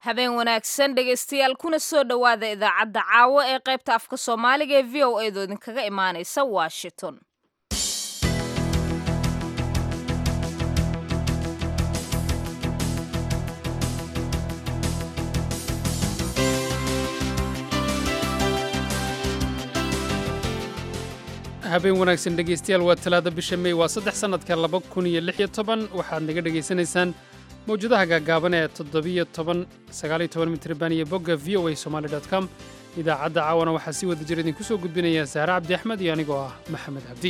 habeen wanaagsan dhegaystayaal kuna soo dhowaada idaacadda caawo ee qaybta afka soomaaliga ee v o edo idinkaga imaanaysa washington habeen wanaagsan dhegaystayaal waa talaada bisha mey waa saddex sannadka laba kun iyo lix iyo toban waxaad naga dhegaysanaysaan mawjadaha gaagaaban ee toddobiyo toban sagaaliyo toban mitriban iyo bogga v o a somaali dot com idaacadda caawana waxaa si wada jir idinku soo gudbinaya saare cabdi axmed iyo anigoo ah maxamed cabdi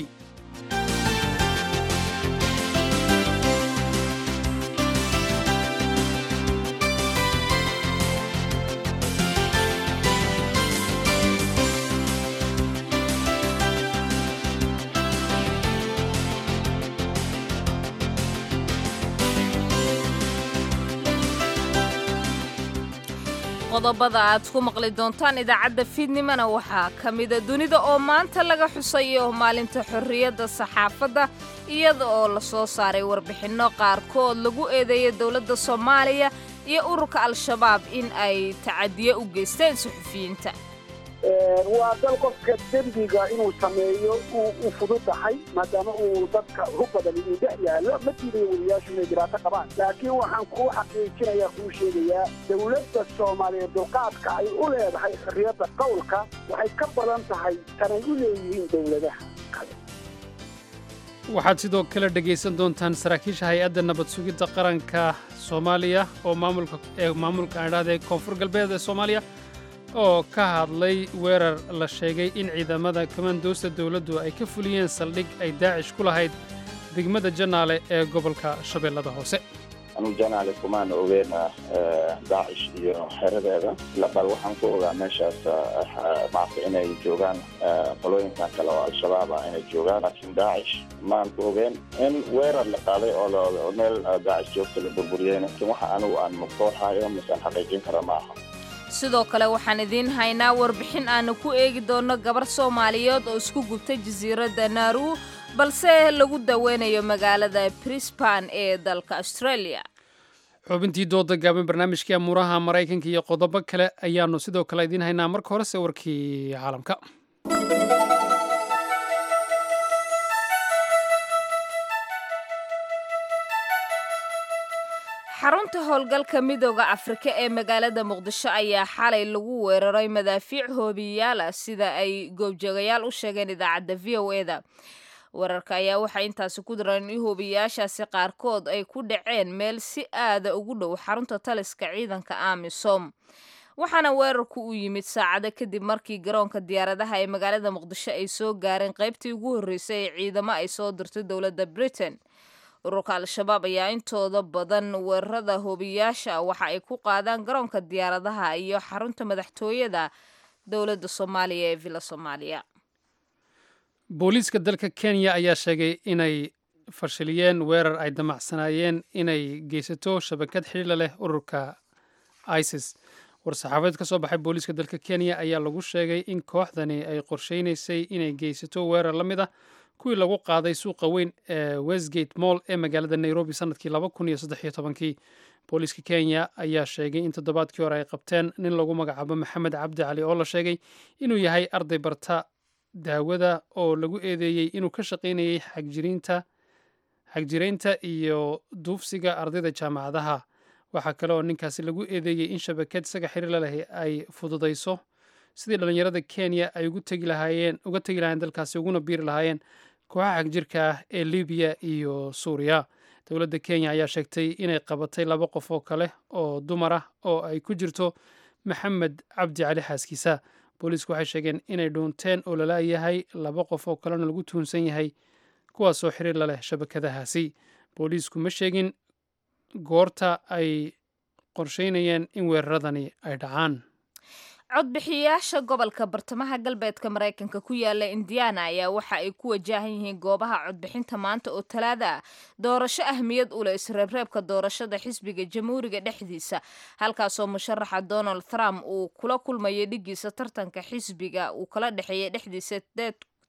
qodobada aad ku maqli doontaan idaacadda fiidnimona waxaa ka mida dunida oo maanta laga xusayo maalinta xorriyadda saxaafadda iyada oo la soo saaray warbixinno qaarkood lagu eedeeya dowladda soomaaliya iyo ururka al-shabaab in ay tacadiye u geysteen suxufiyiinta waa dal qofka dembiga inuu sameeyo u fududahay maadaama uu dadka hu badan uu dhex yaallo ma diidayo weliyaashu inay dhibaato qabaan laakiin waxaan kuu xaqiijinayaa kuu sheegayaa dowladda soomaaliyeed dulqaadka ay u leedahay xorriyadda qowlka waxay ka badan tahay tanay u leeyihiin dowladaha kale waxaad sidoo kale dhegaysan doontaan saraakiisha hay-adda nabad sugidda qaranka soomaaliya oo maamulka ee maamulka aandhahda ee koonfur galbeed ee soomaaliya oo ka hadlay weerar la sheegay in ciidamada komandoosta dowladdu ay ka fuliyeen saldhig ay daacish ku lahayd degmada janaale ee gobolka shabeellada hoose anuu janaale kumaan ogeena daacish iyo xeradeeda bal waxaan ku ogaa meeshaas maarta inay joogaan qolooyinkan kale oo al-shabaab ah inay joogaan laakiin daacish maan ku ogeen in weerar la qaaday oo meel daacish joogta la burburiyeen laakiin waxa anigu aan maqooxayo misaan xaqiijin kara ma aha sidoo kale waxaan idiin haynaa warbixin aanu ku eegi doonno gabar soomaaliyeed oo isku gubtay jasiiradda naaru balse lagu daweynayo magaalada brisban ee dalka australia xubintii dooda gaaban barnaamijkii amuuraha maraykanka iyo qodobo kale ayaannu sidoo kale idiin haynaa marka horese warkii caalamka xarunta howlgalka midooda afrika ee magaalada muqdisho ayaa xalay lagu weeraray madaafiic hoobiyaal ah sida ay goobjoogayaal u sheegeen idaacadda v o eda weerarka ayaa waxay intaasi ku dareen in hoobiyaashaasi qaarkood ay ku dhaceen meel si aada ugu dhow xarunta taliska ciidanka amisom waxaana weerarku u yimid saacado kadib markii garoonka diyaaradaha ee magaalada muqdisho ay soo gaareen qaybtii ugu horreysay ee ciidamo ay soo dirtay dowladda britain ururka al-shabaab ayaa intooda badan weerarada hoobiyaasha waxa ay ku qaadaan garoonka diyaaradaha iyo xarunta madaxtooyada dowladda soomaaliya ee villa soomaaliya booliiska dalka kenya ayaa sheegay inay fashiliyeen weerar ay damacsanaayeen inay geysato shabakad xidhiila leh ururka isis war-saxaafadeed ka soo baxay booliiska dalka kenya ayaa lagu sheegay in kooxdani ay qorsheynaysay inay geysato weerar la mid ah kuwii lagu qaaday suuqa weyn ee westgate moll ee magaalada nairobi sanadkii laba kun iyo saddex iyo tobankii booliiska kenya ayaa sheegay in toddobaadkii hore ay qabteen nin lagu magacaabo maxamed cabdi cali oo la sheegay inuu yahay arday barta daawada oo lagu eedeeyey inuu ka shaqaynayay xagjiriinta xagjiraynta iyo duufsiga ardayda jaamacadaha waxaa kale oo ninkaasi lagu eedeeyey in shabakad isaga xiriirla leh ay fududayso sidii dhallinyarada kenya ay ugu tegi lahaayeen uga tegi lahayen dalkaasi uguna biiri lahaayeen kooxaha xagjirka ah ee libiya iyo suuriya dowladda kenya ayaa sheegtay inay qabatay laba qof oo kale oo dumar ah oo ay ku jirto maxamed cabdi cali xaaskiisa booliisku waxay sheegeen inay dhuunteen oo lalaayahay laba qof oo kalena lagu tuhunsan yahay kuwaasoo xiriir la leh shabakadahaasi booliisku ma sheegin goorta ay qorsheynayeen in weeraradani ay dhacaan codbixiyayaasha gobolka bartamaha galbeedka maraykanka ku yaala indiana ayaa waxa ay ku wajahan yihiin goobaha codbixinta maanta oo talaada ah doorasho ahmiyad u leh isreebreebka doorashada xisbiga jamhuuriga dhexdiisa halkaasoo musharaxa donald trump uu kula kulmayay dhigiisa tartanka xisbiga uu kala dhexeeyay dhexdiisa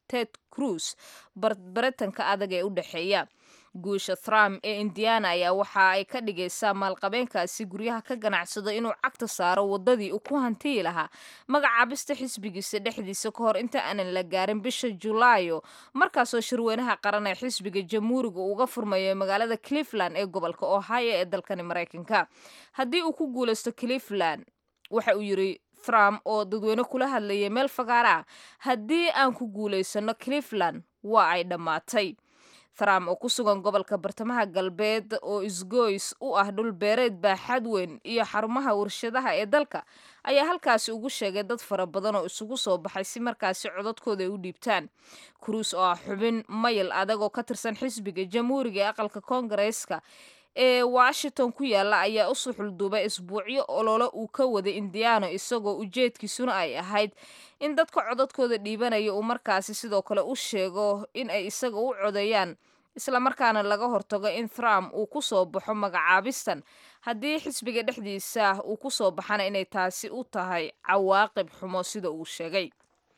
ted cruz baritanka adag ee u dhexeeya guusha trump ee indiana ayaa waxa ay ka dhigaysaa maalqabeenkaasi guryaha ka ganacsado inuu cagta saaro wadadii uu ku hantiyi lahaa magacaabista xisbigiisa dhexdiisa ka hor inta aanan la gaarin bisha julaayo markaasoo shirweynaha qaran ee xisbiga jamhuuriga uga furmayo magaalada cleveland ee gobolka ohio ee dalkani maraykanka haddii uu ku guulaysto cleveland waxa uu yiri trump oo dadweyne kula hadlayay meel fagaara ah haddii aan ku guulaysano cleveland waa ay dhammaatay trump oo ku sugan gobolka bartamaha galbeed oo isgoys u ah dhul beereed baaxad weyn iyo xarumaha warshadaha ee dalka ayaa halkaasi ugu sheegay dad fara badan oo isugu soo baxay si markaasi codadkooda ay u dhiibtaan cruis oo ah xubin mayl adag oo ka tirsan xisbiga jamhuuriga ee aqalka koongareeska ee washington ku yaala ayaa u suxulduubay isbuucyo olole uu ka waday indiano isagoo ujeedkiisuna ay ahayd in dadka codadkooda dhiibanaya uu markaasi sidoo kale u sheego in ay isaga u codeeyaan islamarkaana laga hortago in trump uu ku soo baxo magacaabistan haddii xisbiga dhexdiisa uu ku soo baxana inay taasi u tahay cawaaqib xumo sida uu sheegay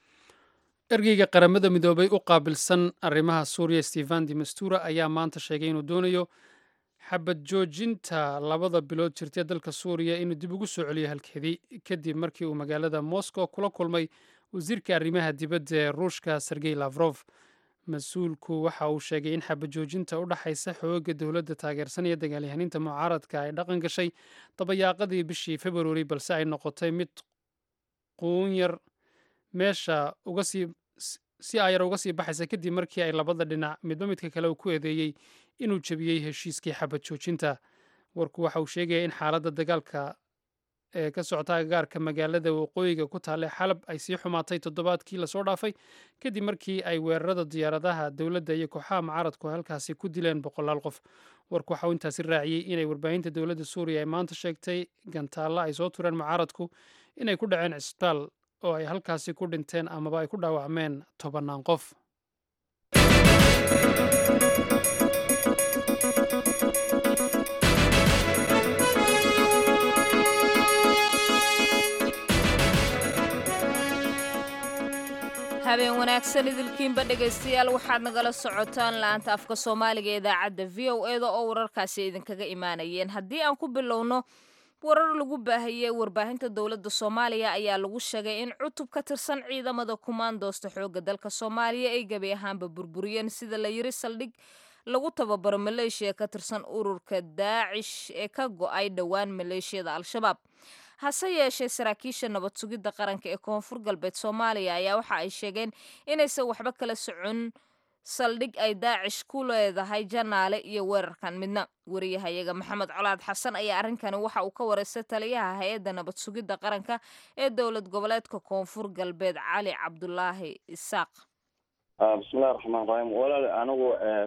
ergeyga qaramada midoobay u qaabilsan arrimaha suuriya stefan de mastura ayaa maanta sheegay inuu doonayo xabad joojinta labada bilood jirtee dalka suuriya inuu dib ugu soo celiyo halkeedii kadib markii uu magaalada moscow kula kulmay wasiirka arrimaha dibadda ee ruushka sergey lafrof mas-uulku waxa uu sheegay in xabad joojinta u dhaxaysa xooga dowladda taageersan iyo dagaalyahaniinta mucaaradka ay dhaqan gashay dabayaaqadii bishii februari balse ay noqotay mid quunyar meesha uga sii si ayar uga sii baxaysa kadib markii ay labada dhinac midba midka kale uu ku eedeeyey inuu jebiyey heshiiskii xabad joojinta warku waxa uu sheegaya in xaaladda dagaalka ee ka socota agagaarka magaalada waqooyiga ku taale xalab ay sii xumaatay toddobaadkii lasoo dhaafay kadib markii ay weerarada diyaaradaha dowladda iyo kooxaha mucaaradku halkaasi ku dileen boqolaal qof warku waxa uu intaasi raaciyey inay warbaahinta dowladda suuriya ay maanta sheegtay gantaalla ay soo tureen mucaaradku inay ku dhaceen cisbitaal oo ay halkaasi ku dhinteen amaba ay ku dhaawacmeen tobannaan qof habeen wanaagsan idilkiinba dhegaystayaal waxaad nagala socotaan la-aanta afka soomaaliga ee idaacadda v o eda oo wararkaasi idinkaga imaanayeen haddii aan ku bilowno warar lagu baahiyey warbaahinta dowladda soomaaliya ayaa lagu sheegay in cutub ka tirsan ciidamada kumaandoosta xoogga dalka soomaaliya ay gebi ahaanba burburiyeen sida la yiri saldhig lagu tababaro maleeshiya ka tirsan ururka daacish ee ka go-ay dhowaan maleeshiyada al-shabaab hase yeeshee saraakiisha nabad sugidda qaranka ee koonfur galbeed soomaaliya ayaa waxa ay sheegeen inaysan waxba kala socon saldhig ay daacish ku leedahay janaale iyo weerarkan midna wariyahayaga maxamed colaad xasan ayaa arrinkani waxa uu ka wareystay taliyaha hay-adda nabad sugidda qaranka ee dowlad goboleedka koonfur galbeed cali cabdulaahi isaaq bismillahi raxmaan raxiim walaal anigu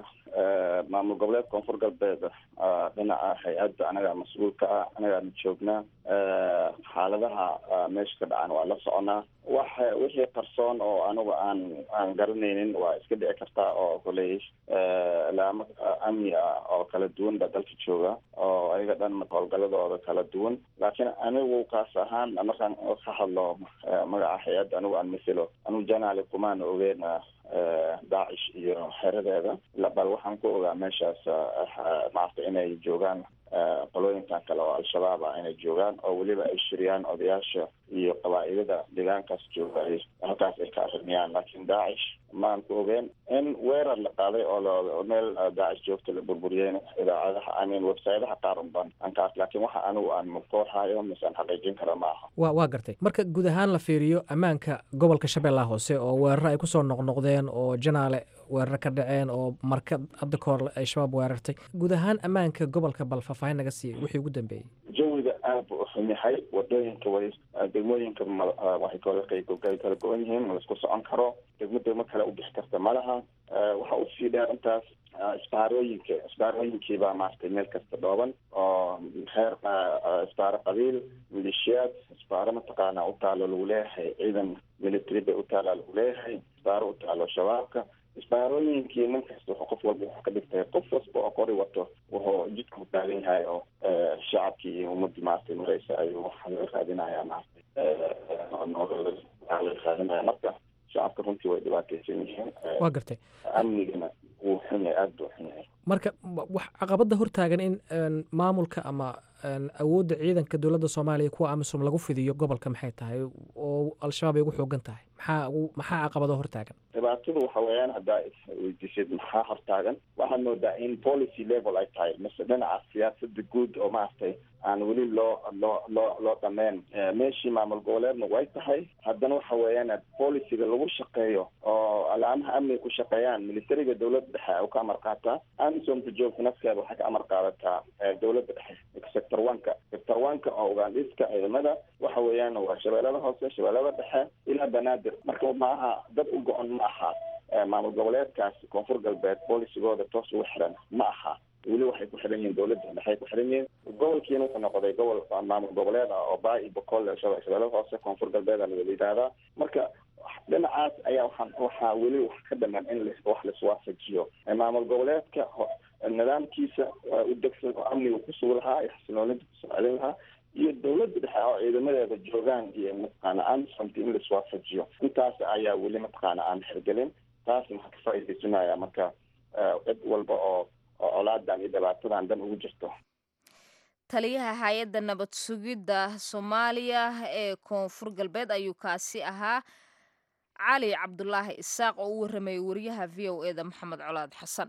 maamul goboleed koonfur galbeed dhinaca hay-adda anagaa mas-uulka ah anagaana joognaa xaaladaha meesha ka dhacan waa la soconaa wax wixii qarsoon oo anigu aan aan garanaynin waa iska dhici kartaa oo koley laamo amni ah oo kala duwan baa dalka jooga oo ayaga dhan howlgaladooda kala duwan laakiin anigu kaas ahaan markaan ka hadlo magaca hay-adda anigu aan maselo anigu janaali kumaan ogeyn daacish iyo xeradeeda bal waxaan ku ogaa meeshaas maarata inay joogaan qolooyinkan kale oo al-shabaab ah inay joogaan oo weliba ay shiriyaan odayaasha iyo qabaa'ilada deegaankaas jooga ay halkaas ay ka arrimiyaan laakiin daacish maan ku ogeen in weerar la qaaday oo meel daacish joogta la burburiyeen idaacadaha amin websaydaha qaar unban ankaas laakiin waxa anigu aan mukooxayo mise aan xaqiijin kara ma aha wa waa gartay marka guud ahaan la fiiriyo ammaanka gobolka shabeellaha hoose oo weeraro ay kusoo noqnoqdeen oo janaale weeraro ka dhaceen oo marka hadda ka hor ay shabaab weerartay guud ahaan ammaanka gobolka bal faahfaahin naga siiya wixii ugu dambeeyey jawiga aad buu uxun yahay wadooyinka way degmooyinka waxay kala kala go-an yihiin ma laisku socon karo degmo degmo kale u bixi karta ma laha waxa usii dheer intaas isbaarooyinka isbaarooyinkiibaa maaragtay meel kasta dhooban oo heer isbaaro qabiil maleeshiyaad isbaaro mataqaana utaalo lagu leeyahay ciidan military bay utaala lagu leeyahay isbaaro utaalo shabaabka isbaarooyinkii nin kasta wuxuu qof walba wuxuu ka dhigtay qof wasba oo qori wato wuxuu jidka u taagan yahay oo shacabkii iyo ummadii maaragtay mareysa ayuu waxaa laga raadinaya maaragtay nolol waxaa laga raadinaya marka shacabka runtii runtii way dhibaataysan yihiin waa gartay amnigana wuu xun yahay aada buu xun yahay marka wax caqabada hortaagan in maamulka ama awoodda ciidanka dowladda soomaaliya kuwa amisom lagu fidiyo gobolka maxay tahay oo al-shabaab ay ugu xoogan tahay maxaa maxaa caqabado hortaagan dhibaatadu waxa weeyaan haddaa weydiisid maxaa hortaagan waxaad moodaa in policy level ay tahay mise dhinaca siyaasada guud oo maaragtay aan weli loo loo loo loo dhameyn meeshii maamul goboleedna way tahay haddana waxa weeyaan policiga lagu shaqeeyo oo alaamaha amniga ku shaqeeyaan militariga dowladda dhexe u ka amar qaataa amisomka joogta nafkeeda waxay ka amar qaadataa dowladda dhexe sector oneka sector oneka oo ugaandhiska ciidamada waxa weeyaan waa shabeellada hoose shabeellada dhexe ilaa banaadir marka maaha dad u go-on ma aha maamul goboleedkaas koonfur galbeed boolicigooda toos ugu xiran ma aha weli waxay ku xiran yihiin dowladda dhexay ku xiran yihiin gobolkiina wuxuu noqday gobol maamul goboleed ah oo baa iyo boqol shabeellada hoose koonfur galbeed ala wada yidhaahdaa marka dhinacaas ayaa waxaa waxaa weli wax ka dhaman in wax laiswaafajiyo maamul goboleedka nidaamkiisa u degsan oo amniga kusugi lahaa iyo xasiloonida kusoo celin lahaa iyo dowladda dhexe oo ciidamadeeda joogaan iyo mataqaana amisomta in laiswaafajiyo intaas ayaa weli mataqaana aan xirgelin taasna waxaa ka faa'iidaysanaya marka cid walba oo oo colaadan iyo dhibaatadan dan ugu jirto taliyaha hay-adda nabad sugidda soomaaliya ee koonfur galbeed ayuu kaasi ahaa cali cabdulaahi isaaq oo u warramayay wariyaha v o e da maxamed colaad xasan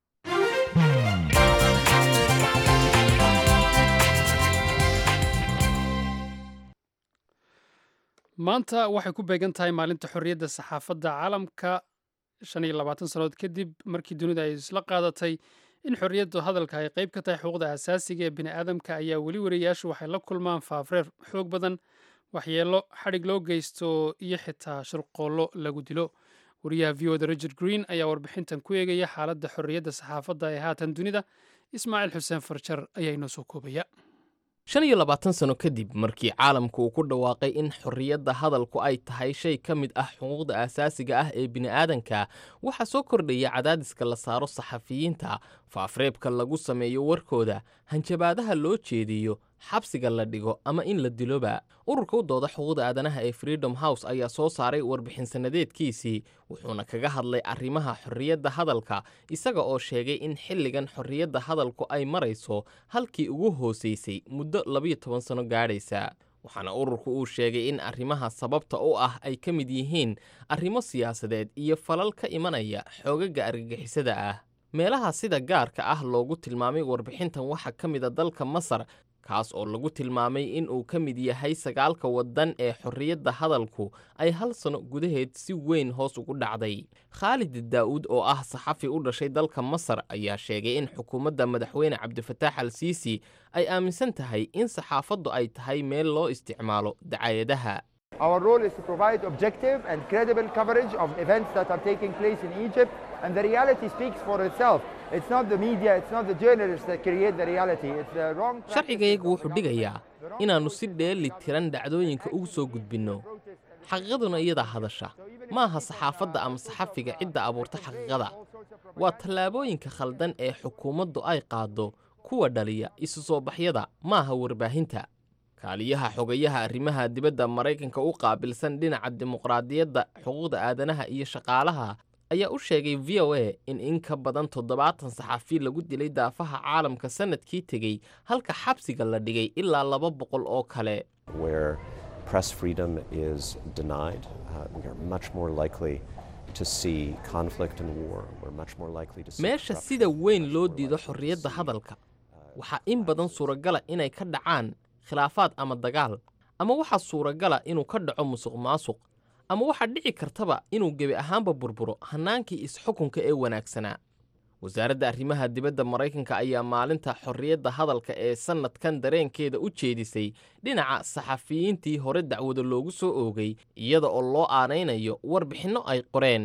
maanta waxay ku beegan tahay maalinta xorriyadda saxaafadda caalamka shan iyo labaatan sannadood kadib markii dunida ay isla qaadatay in xorriyaddu hadalka ay qayb ka tahay xuquuqda asaasiga ee bini aadamka ayaa weli wariyayaashu waxay la kulmaan faafreer xoog badan waxyeelo xadhig loo geysto iyo xitaa shirqoollo lagu dilo wariyaha v o da richard green ayaa warbixintan ku eegaya xaaladda xorriyadda saxaafadda ee haatan dunida ismaaciil xuseen farjar ayaa inoo soo koobaya shan iyo labaatan sano kadib markii caalamku uu ku dhawaaqay in xorriyadda hadalku ay tahay shay ka mid ah xuquuqda aasaasiga ah ee bini'aadanka waxaa soo kordhaya cadaadiska la saaro saxafiyiinta faafreebka lagu sameeyo warkooda hanjabaadaha loo jeediyo xabsiga la dhigo ama in la diloba ururka u dooda xuquuqda aadanaha ee freedom house ayaa soo saaray warbixin sannadeedkiisii wuxuuna kaga hadlay arrimaha xorriyadda hadalka isaga oo sheegay in xilligan xorriyadda hadalku ay marayso halkii ugu hoosaysay muddo labiyo toban sano gaadhaysa waxaana ururku uu sheegay in arrimaha sababta u ah ay ka mid yihiin arrimo siyaasadeed iyo falal ka imanaya xoogaga argagixisada ah meelaha sida gaarka ah loogu tilmaamay warbixintan waxaa ka mid a dalka masar kaas oo lagu tilmaamay in uu ka mid yahay sagaalka waddan ee xorriyadda hadalku ay hal sano gudaheed si weyn hoos ugu dhacday khaalid daa'uud oo ah saxafi u dhashay dalka masar ayaa sheegay in xukuumadda madaxweyne cabdifataax al siisi ay aaminsan tahay in saxaafaddu ay tahay meel loo isticmaalo dacaayadaha Our role is to provide objective and credible coverage of events that are taking place in Egypt, and the reality speaks for itself. It's not the media, it's not the journalists that create the reality. It's the wrong. sharcigayagu wuxuu dhigayaa inaannu si dheeli tiran dhacdooyinka ugu soo gudbinno xaqiiqaduna iyadaa hadasha ma aha saxaafadda ama saxafiga cidda abuurta xaqiiqada waa tallaabooyinka khaldan ee xukuumaddu ay qaaddo kuwa dhaliya isu soo baxyada ma aha warbaahinta kaaliyaha xogayaha arrimaha dibadda maraykanka u qaabilsan dhinaca dimuqraadiyadda xuquuqda aadanaha iyo shaqaalaha ayaa u sheegay v o a in in ka badan toddobaatan saxafi lagu dilay daafaha caalamka sannadkii tegey halka xabsiga la dhigay ilaa laba boqol oo kale where press freedom is denied, uh, we are much more likely to see conflict and war. We're much more likely to see meesha corruption. sida weyn loo diido xorriyadda hadalka waxaa in badan suuragala inay ka dhacaan khilaafaad ama dagaal ama waxaa suuragala inuu ka dhaco musuq maasuq ama waxaa dhici kartaba inuu gebi ahaanba burburo hannaankii is-xukunka ee wanaagsanaa wasaaradda arrimaha dibadda maraykanka ayaa maalinta xorriyadda hadalka ee sannadkan dareenkeeda u jeedisay dhinaca saxafiyiintii hore dacwada loogu soo oogay iyada oo loo aanaynayo warbixinno ay qoreen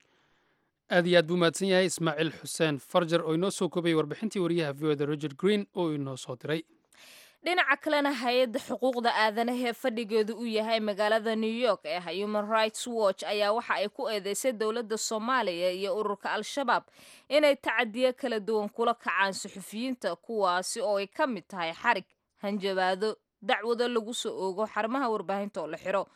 aad iyo aad buu mahadsan yahay ismaaciil xuseen farjar oo inoo soo koobay warbixintii wariyaha v o da richard green oo inoo soo diray dhinaca kalena hay-adda xuquuqda aadanaha ee fadhigeedu uu yahay magaalada new york ee human rights watch ayaa waxa ay ku eedeysay dowladda soomaaliya iyo ururka al-shabaab inay tacadiyo kala duwan kula kacaan suxufiyiinta kuwaasi oo ay ka mid tahay xarig hanjabaado dacwado lagu soo oogo xarumaha warbaahinta oo la xiro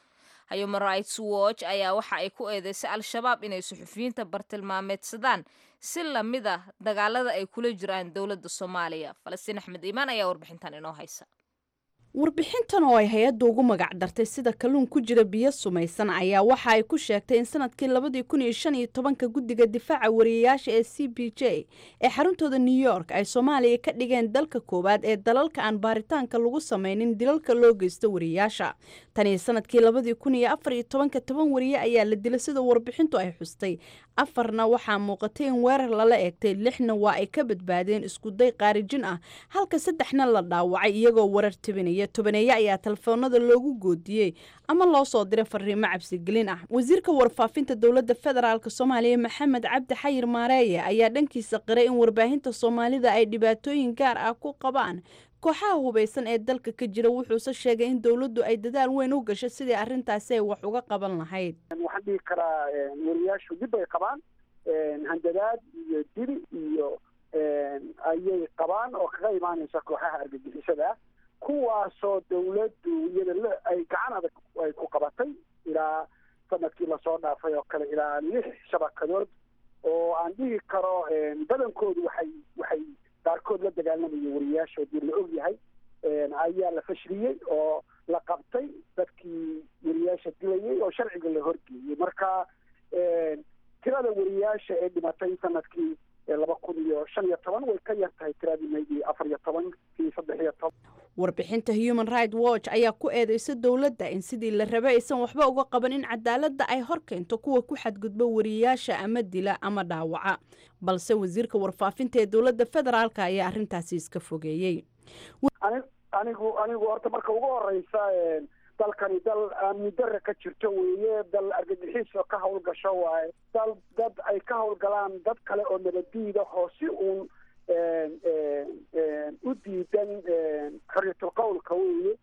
human rights watch ayaa waxa ay ku eedeysay al-shabaab inay suxufiyiinta bartilmaameedsadaan si lamid ah dagaalada ay kula jiraan dowladda soomaaliya falastiin axmed iimaan ayaa warbixintan inoo haysa warbixintan oo ay hay-adda ugu magac dartay sida kalluun ku jira biyo sumaysan ayaa waxa ay ku sheegtay in sanadkii labadii kun iyo shan iyo tobanka guddiga difaaca wariyayaasha ee c b j ee xaruntooda new york ay soomaaliya ka dhigeen dalka koowaad ee dalalka aan baaritaanka lagu sameynin dilalka loo geysto wariyayaasha tan iyo sanadkii labadii kun iyo afar iyo tobanka toban wariye ayaa la dilay sida warbixintu ay xustay afarna waxaa muuqatay in weerar lala eegtay lixna waa ay ka badbaadeen iskuday qaarijin ah halka saddexna la dhaawacay iyagoo warar tibinaya tobaneeye ayaa telefoonada loogu goodiyey ama loo soo diray fariimo cabsigelin ah wasiirka warfaafinta dowladda federaalk soomaaliya maxamed cabdi xayir maareeye ayaa dhankiisa qiray in warbaahinta soomaalida ay dhibaatooyin gaar ah ku qabaan kooxaha hubaysan ee dalka ka jira wuxuuse sheegay in dowladdu ay dadaal weyn u gashay sidii arrintaasi ay wax uga qaban lahayd waxaan dhihi karaa wariyaashu dib bay qabaan handadaad iyo dil iyo ayay qabaan oo kaga imaanaysa kooxaha argagixisada ah kuwaasoo dawladdu iyada ay gacan adag ay ku qabatay ilaa sanadkii lasoo dhaafay oo kale ilaa lix shabakadood oo aan dhihi karo badankoodu waxay waxay qaarkood la dagaalamayo wariyaashoodii la og yahay ayaa la fashiliyey oo la qabtay dadkii wariyaasha dilayay oo sharciga la horgeeyey marka tirada wariyaasha ee dhimatay sanadkii laba kun iyo shan iyo toban way ka yar tahay tiradii maydi afar iyo toban kii saddex iyo toban warbixinta human right watch ayaa ku eedeysa dowladda in sidii la rabay aysan waxba uga qaban in cadaaladda ay hor keento kuwa ku xadgudba wariyaasha ama dila ama dhaawaca balse wasiirka warfaafinta ee dowladda federaalka ayaa arrintaasi iska fogeeyey anigu anigu horta marka ugu horeysa dalkani dal amni dare ka jirto weeye dal argagixiis oo ka hawlgasho waaye dal dad ay ka hawlgalaan dad kale oo nabadiida oo si uun u diidan xorriyatul qowlka weeye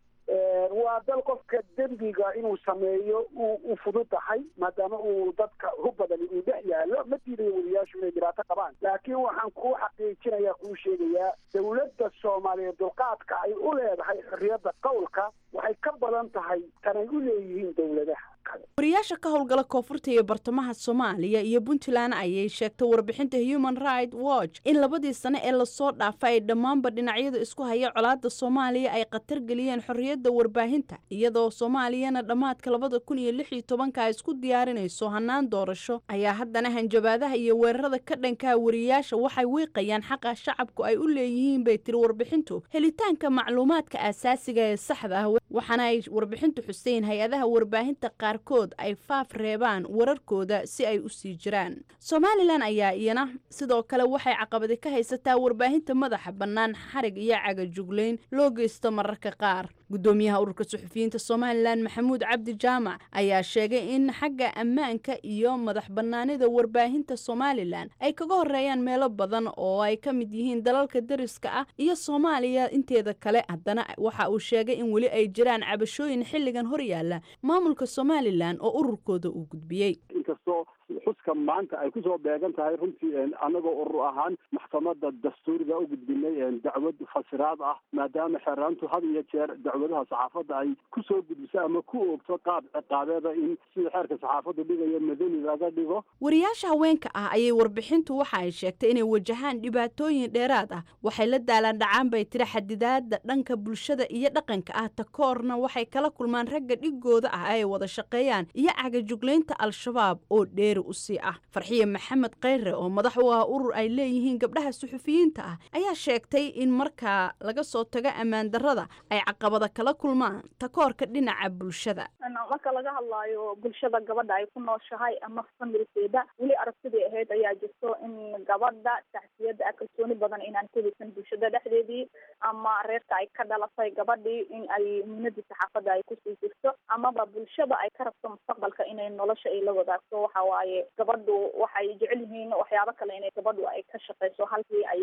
waa dal qofka dembiga inuu sameeyo u fududahay maadaama uu dadka hu badani uu dhex yaallo ma diidayo wariyaashu inay dhibaato qabaan laakiin waxaan kuu xaqiijinayaa kuu sheegayaa dawladda soomaaliyeed dulqaadka ay u leedahay xorriyadda qowlka waxay ka badan tahay tanay u leeyihiin dowladaha wariyaasha ka howlgala koonfurta iyo bartamaha soomaaliya iyo puntland ayay sheegtay warbixinta human right watch in labadii sane ee lasoo dhaafay ay dhammaanba dhinacyada isku haya colaadda soomaaliya ay khatar geliyeen xorriyadda warbaahinta iyadoo soomaaliyana dhammaadka labada kun iyo lix iyo tobanka ay isku diyaarinayso hannaan doorasho ayaa haddana hanjabaadaha iyo weerarada ka dhankaa wariyaasha waxay wiiqayaan xaqa shacabku ay u leeyihiin bay tiri warbixintu helitaanka macluumaadka aasaasiga ee saxda ah waxaana ay warbixintu xuseen hay-adaha warbaahinta qaarkood ay faaf reebaan wararkooda si ay u sii jiraan somalilan ayaa iyana sidoo kale waxay caqabadi ka haysataa warbaahinta madaxa bannaan xarig iyo cagajuglayn loo geysto mararka qaar gudoomiyaha ururka suxufiyiinta somalilan maxamuud cabdi jaamac ayaa sheegay in xagga ammaanka iyo madax bannaanida warbaahinta somalilan ay kaga horeeyaan meelo badan oo ay ka mid yihiin dalalka dariska ah iyo soomaaliya inteeda kale haddana waxa uu sheegay in weli ay jiraan cabashooyin xilligan horyaala maamulka somalilan oo ururkooda uu gudbiyey inkastoo xuska maanta ay kusoo beegan tahay runtii anagoo urur ahaan maxkamada dastuuriga u gudbinay dacwad fasiraad ah maadaama xeeraantu had iyo jeer dacwadaha saxaafadda ay kusoo gudbiso ama ku oogto qaab ciqaabeeda in sida xeerka saxaafaddu dhigayo madani laga dhigo wariyaasha haweenka ah ayay warbixintu waxa ay sheegtay inay wajahaan dhibaatooyin dheeraad ah waxay la daalaan dhacaan bay tiri xadidaada dhanka bulshada iyo dhaqanka ah takoorna waxay kala kulmaan ragga dhigooda ah ay wada shaqeeyaan iyo cagajuglaynta al-shabaab oo dheeri u sii ah farxiye maxamed kheyre oo madax u ah urur ay leeyihiin gabdhaha suxufiyiinta ah ayaa sheegtay in markaa laga soo tago ammaan darrada ay caqabada kala kulmaan takoorka dhinaca bulshada marka laga hadlaayo bulshada gabadha ay ku nooshahay ama familkeeda weli aragtidii ahayd ayaa jirto in gabadha tacsiyada kalsooni badan inaan ku haysan bulshada dhexdeedii ama reerka ay ka dhalatay gabadhii in ay muunadii saxaafadda ay kusii jirto amaba bulshada ay ka rabto mustaqbalka inay nolosha ay la wadaagto waxa waaye gabadhu waxay jecel yihiin waxyaabo kale inay gabadhu ay ka shaqeyso halkii ay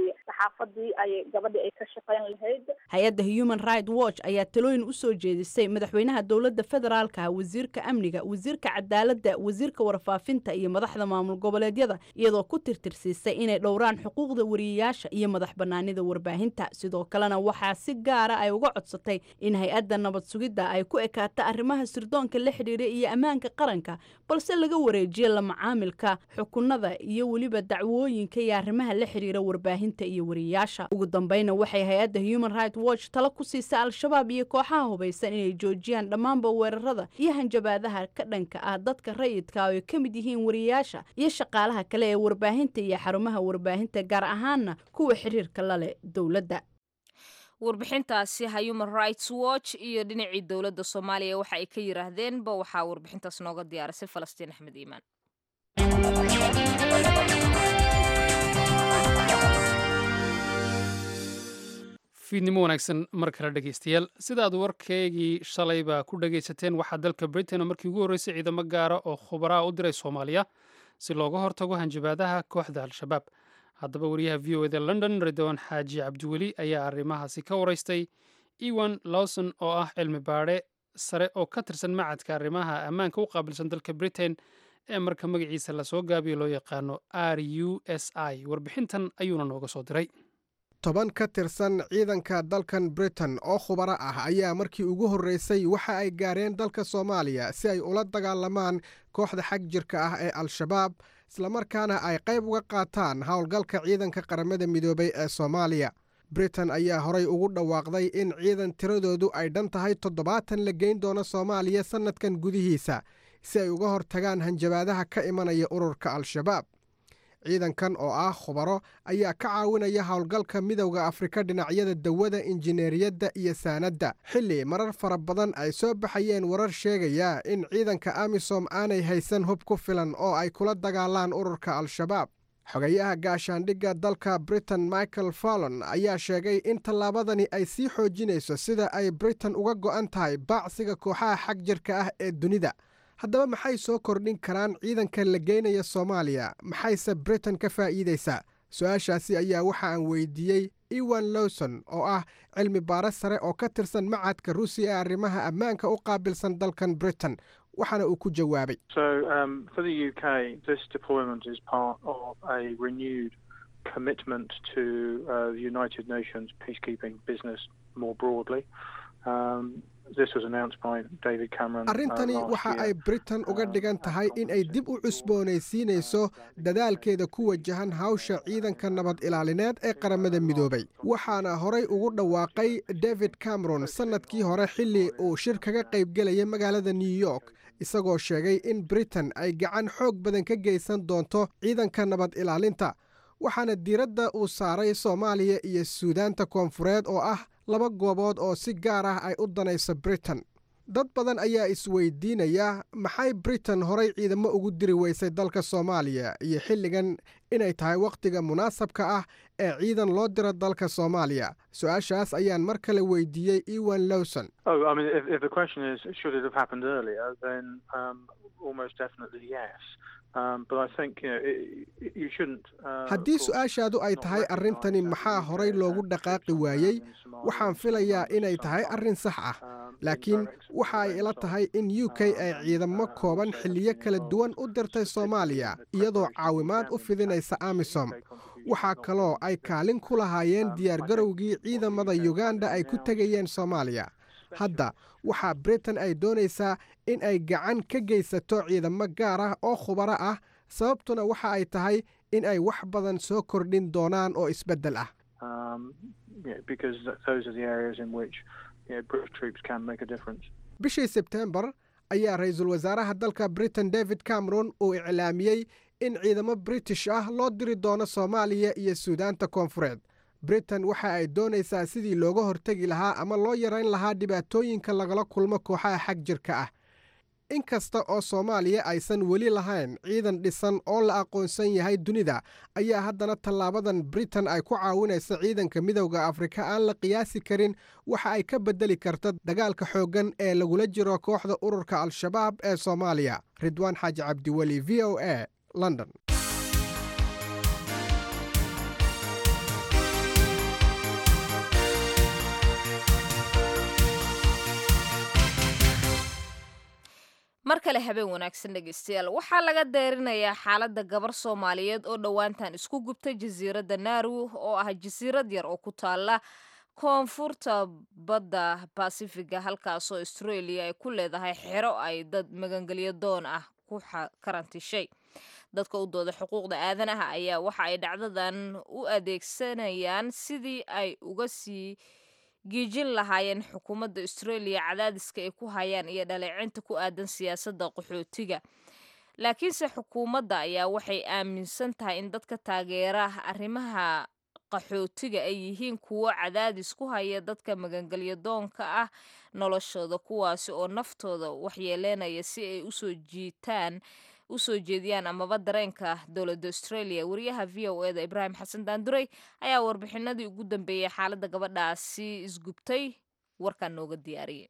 saxaafadii ay gabadhii ay ka shaqeyn lahayd hay-adda human right watch ayaa talooyin u soo jeedisay madaxweynaha dowladda federaalka wasiirka amniga wasiirka cadaaladda wasiirka warfaafinta iyo madaxda maamul goboleedyada iyadoo ku tirtirsiisay inay dhowraan xuquuqda wariyayaasha iyo madax banaanida warbaahinta sidoo kalena waxaa si gaara ay uga codsatay in hay-adda nabad sugidda ay ku ekaato arrimaha sirdoonka la xidhiira iyo ammaanka qaranka balse laga wareejiyo la macaamilka xukunada iyo weliba dacwooyinka iyo arrimaha la xidhiira warbaahinta iyo wariyayaasha ugu dambeyna waxay hay-adda human right watch tala ku siisay al-shabaab iyo kooxaha hubaysan inay joojiyaan dhammaanba weerarada iyo hanjabaadaha ka dhanka ah dadka rayidka oo ay ka mid yihiin wariyayaasha iyo shaqaalaha kale ee warbaahinta iyo xarumaha warbaahinta gaar ahaana kuwa xiriirka la leh dowladda warbixintaasi human rights watch iyo dhinacii dowladda soomaaliya waxa ay ka yiraahdeenba waxaa warbixintaas nooga diyaarisay falastiin axmed iimaan fiidnimo wanaagsan mar kale dhegaystayaal sida aad warkaygii shalayba ku dhagaysateen waxaa dalka britain oo markii ugu horreysay ciidamo gaara oo khubaraa u diray soomaaliya si looga hortago hanjabaadaha kooxda al-shabaab haddaba wariyaha v o eda london ridwan xaaji cabdiweli ayaa arrimahaasi ka waraystay ewan lawson oo ah cilmi baadhe sare oo ka tirsan macadka arrimaha ammaanka u qaabilsan dalka britain ee marka magaciisa lasoo gaabiyo loo yaqaano r u s i warbixintan ayuuna nooga soo diray toban ka tirsan ciidanka dalkan britain oo khubaro ah ayaa markii ugu horreysay waxa ay gaareen dalka soomaaliya si ay ula dagaalamaan kooxda xag jirka ah ee al-shabaab islamarkaana ay qayb uga qaataan howlgalka ciidanka qaramada midoobay ee soomaaliya britain ayaa horay ugu dhawaaqday in ciidan tiradoodu ay dhan tahay toddobaatan la geyn doono soomaaliya sannadkan gudihiisa si ay uga hortagaan hanjabaadaha ka imanaya ururka al-shabaab ciidankan oo ah khubaro ayaa ka caawinaya howlgalka midowda afrika dhinacyada dawada injineeriyadda iyo saanadda xilli marar fara badan ay soo baxayeen warar sheegaya in ciidanka amisom aanay haysan hub ku filan oo ay kula dagaalaan ururka al-shabaab xogayaha gaashaandhigga dalka britain michael fallon ayaa sheegay in tallaabadani ay sii xoojinayso sida ay britain uga go'an tahay baacsiga kooxaha xag jirka ah ee dunida haddaba maxay soo kordhin karaan ciidanka la geynaya soomaaliya maxayse britain ka faa'iidaysaa su-aashaasi ayaa waxa aan weydiiyey ewan lowson oo ah cilmi baare sare oo ka tirsan macadka ruusiya ee arrimaha ammaanka u qaabilsan dalkan britain waxaana uu ku jawaabay arrintani waxa ay britain uga dhigan tahay in ay dib u cusboonaysiinayso dadaalkeeda ku wajahan hawsha ciidanka nabad ilaalineed ee qaramada midoobay waxaana horay ugu dhawaaqay david cameron sannadkii hore xilli uu shir kaga qaybgelaya magaalada new york isagoo sheegay in britain ay gacan xoog badan ka geysan doonto ciidanka nabad ilaalinta waxaana diiradda uu saaray soomaaliya iyo suudaanta koonfureed oo ah laba goobood oo si gaar ah ay u danayso britain dad badan ayaa isweydiinaya maxay britain horay ciidamo ugu diri weysay dalka soomaaliya iyo xilligan inay tahay wakhtiga munaasabka ah ee ciidan loo diro dalka soomaaliya su-aashaas ayaan mar kale weydiiyey ewan lowson haddii su-aashaadu ay tahay arrintani maxaa horay loogu dhaqaaqi waayey waxaan filayaa inay tahay arrin sax ah laakiin waxa ay ila tahay in u k ay ciidamo kooban xilliyo kala duwan u dirtay soomaaliya iyadoo caawimaad u fidinaysa amisom waxaa kaloo ay kaalin ku lahaayeen diyaargarowgii ciidamada yuganda ay ku tegayeen soomaaliya hadda waxaa britain ay doonaysaa in ay gacan ka geysato ciidamo gaar ah oo khubaro ah sababtuna waxa ay tahay in ay wax badan soo kordhin doonaan oo isbeddel ah bishii sebtembar ayaa ra-iisul wasaaraha dalka britain david cameron uu iclaamiyey in ciidamo british ah loo diri doono soomaaliya iyo suudaanta koonfureed britain waxa ay doonaysaa sidii looga hortegi lahaa ama loo yarayn lahaa dhibaatooyinka lagala kulmo kooxaha xag jirka ah in kasta oo soomaaliya aysan weli lahayn ciidan dhisan oo la aqoonsan yahay dunida ayaa haddana tallaabadan britain ay ku caawinaysa ciidanka midowda afrika aan la qiyaasi karin waxa ay ka beddeli karta dagaalka xooggan ee lagula jiro kooxda ururka al-shabaab ee soomaaliya ridwaan xaaji cabdiweli v o a london mar kale habeen wanaagsan dhegeystayaal waxaa laga deerinayaa xaaladda gabar soomaaliyeed oo dhowaantan isku gubtay jasiiradda naaru oo ah jasiirad yar oo ku taala koonfurta badda basifiga halkaasoo australia ay ku leedahay xero ay dad magangelyo doon ah ku karantishay dadka u dooda xuquuqda aadanaha ayaa waxa ay dhacdadan u adeegsanayaan sidii ay uga sii giijin lahaayeen xukuumadda australia cadaadiska ay ku hayaan iyo dhaleecinta ku aadan siyaasadda qaxootiga laakiinse xukuumadda ayaa waxay aaminsan tahay in dadka taageera arrimaha qaxootiga ay yihiin kuwo cadaadis ku haya dadka magangelyo doonka ah noloshooda kuwaasi oo naftooda waxyeeleynaya si ay usoo jiitaan usoo jeediyaan amaba dareenka dowladda australia wariyaha v o eda ibraahim xasan daanduray ayaa warbixinadii ugu dambeeyey xaaladda gabadhaasi isgubtay warkan nooga diyaariyay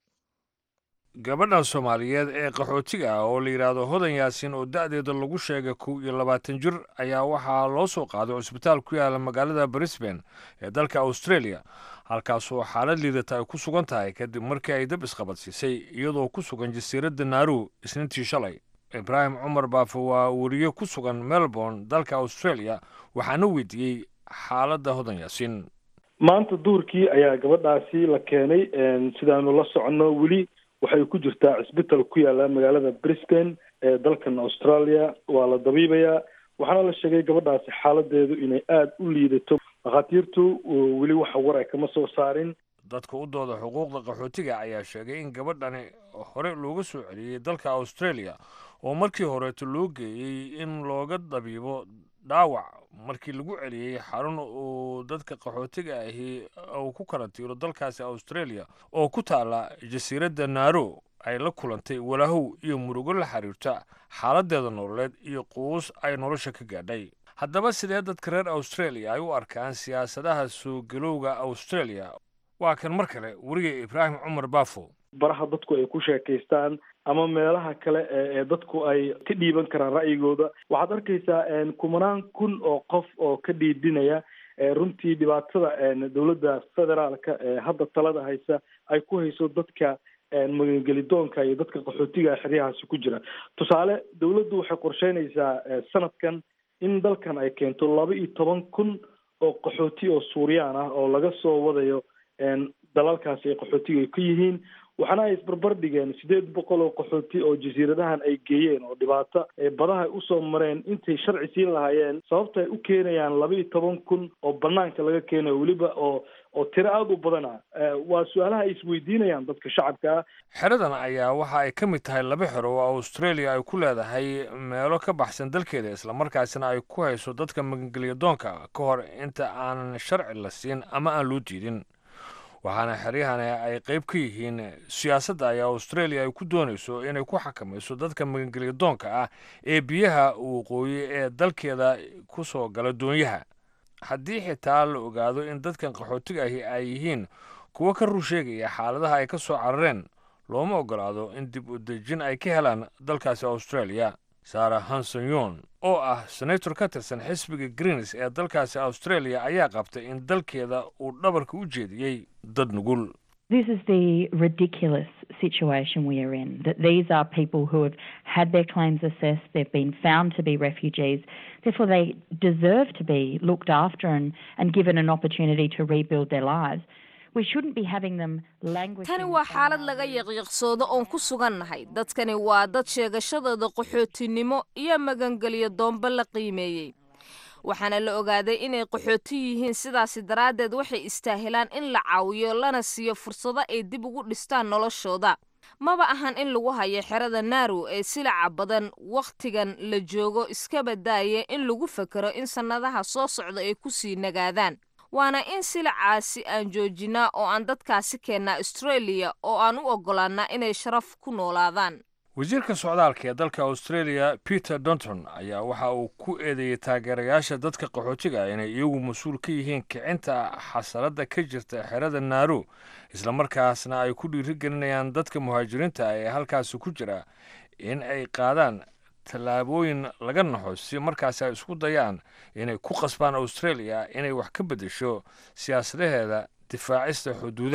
gabadhan soomaaliyeed ee qaxootiga ah oo la yidhaahdo hodan yaasin oo da'deeda lagu sheegay kow iyo labaatan jir ayaa waxaa loo soo qaaday cusbitaal ku yaala magaalada brisbane ee dalka australia halkaasoo xaalad liidata ay ku sugan tahay kadib markii ay dab isqabadsiisay iyadoo ku sugan jasiiradda naaru isniintii shalay ibraahim cumar baafe waa weriye ku sugan melbourne dalka australia waxaana weydiiyey xaaladda hodan yaasiin maanta duhurkii ayaa gabadhaasi la keenay sidaanu la soconno weli waxay ku jirtaa cisbital ku yaala magaalada brisbane ee dalkan australia waa la dabiibayaa waxaana la sheegay gabadhaasi xaaladeedu inay aada u liidato dhakhaatiirtu weli waxa war ay kama soo saarin dadka u dooda xuquuqda qaxootiga ayaa sheegay in gabadhani hore looga soo celiyey dalka australia oo markii horeeto loo geeyey in looga dabiibo dhaawac markii lagu celiyey xarun uu dadka qaxootiga ahi uu ku karantiiro dalkaasi australia oo ku taala jasiiradda naaro ay la kulantay walaahow iyo murugo la xiriirta xaaladeeda nololeed iyo quus ay nolosha ka gaadhay haddaba sidee dadka reer australia ay u arkaan siyaasadaha soo galowga australia waa kan mar kale weriga ibraahim cumar baafo baraha dadku ay ku sheekaystaan ama meelaha kale ee dadku ay ka dhiiban karaan ra'yigooda waxaad arkaysaa kumanaan kun oo qof oo ka dhiidhinaya runtii dhibaatada dowladda federaalka ee hadda talada haysa ay ku hayso dadka magangelidoonka iyo dadka qaxootiga xeryahaasi ku jira tusaale dowladdu waxay qorsheynaysaa sanadkan in dalkan ay keento laba iyo toban kun oo qaxooti oo suuriyaan ah oo laga soo wadayo dalalkaasi ay qaxootiga ay ka yihiin waxaana ay isbarbar dhigeen sideed boqol oo qaxooti oo jasiiradahan ay geeyeen oo dhibaato badaha ay usoo mareen intay sharci siin lahaayeen sababta ay u keenayaan laba iyo toban kun oo banaanka laga keenayo weliba oo oo tiro aada u badana waa su-aalaha ay isweydiinayaan dadka shacabka ah xeradan ayaa waxa ay ka mid tahay laba xero oo australia ay ku leedahay meelo ka baxsan dalkeeda islamarkaasina ay ku hayso dadka magangelya doonka ka hor inta aanan sharci la siin ama aan loo diidin waxaana xeryahani ay qayb ka yihiin siyaasadda ayaa australia ay ku doonayso inay ku xakamayso dadka magangelya doonka ah ee biyaha waqooyi ee dalkeeda ku soo gala doonyaha haddii xitaa la ogaado in dadkan qaxootiga ahi ay yihiin kuwo ka rur sheegaya xaaladaha ay ka soo carareen looma ogolaado in dib u dejin ay ka helaan dalkaasi australia sara hanson yon oo ah senator ka tirsan xisbiga greens ee dalkaasi australia ayaa qabtay in dalkeeda uu dhabarka u jeediyey dad nugul This is the ridiculous situation we are in. That these are people who have had their claims assessed, they've been found to be refugees, therefore they deserve to be looked after and, and given an opportunity to rebuild their lives. We shouldn't be having them languish. tani waa xaalad laga yaqiiqsoodo oon ku sugannahay dadkani waa dad sheegashadooda qaxootinimo iyo magangelyo doomba la qiimeeyey waxaana la ogaaday inay qaxooti yihiin sidaasi daraaddeed waxay istaahilaan in la caawiyo lana siiyo fursado ay dib ugu dhistaan noloshooda maba ahan in lagu hayo xerada naaru ee silaca badan wakhtigan la joogo iska badaaya in lagu fakero in sannadaha soo socda ay ku sii nagaadaan waana in silacaasi aan joojinaa oo aan dadkaasi keennaa australia oo aan u oggolaannaa inay sharaf ku noolaadaan wasiirka socdaalka ee dalka australia peter donton ayaa waxa uu ku eedeeyey taageerayaasha dadka qaxootiga ah inay iyagu mas-uul ka yihiin kicinta xasaladda ka jirta xerada naaru islamarkaasna ay ku dhiirigelinayaan dadka muhaajiriinta ah ee halkaasi ku jira in ay qaadaan tallaabooyin laga naxo si markaasi ay isku dayaan inay ku qasbaan australia inay wax ka beddesho siyaasadaheeda difaacista xuduudaha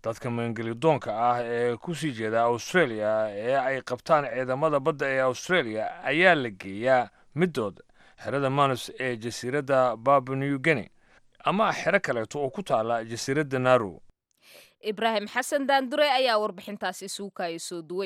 dadka maangelidoonka ah ee kusii jeeda australia ee ay qabtaan ciidamada badda ee australia ayaa la geeyaa middood xerada manus ee jasiiradda baba new guinea ama xero kaleeto oo ku taala jasiiradda narow ibraahim xasan daandure ayaa warbixintaasi isugu kaaya soo duway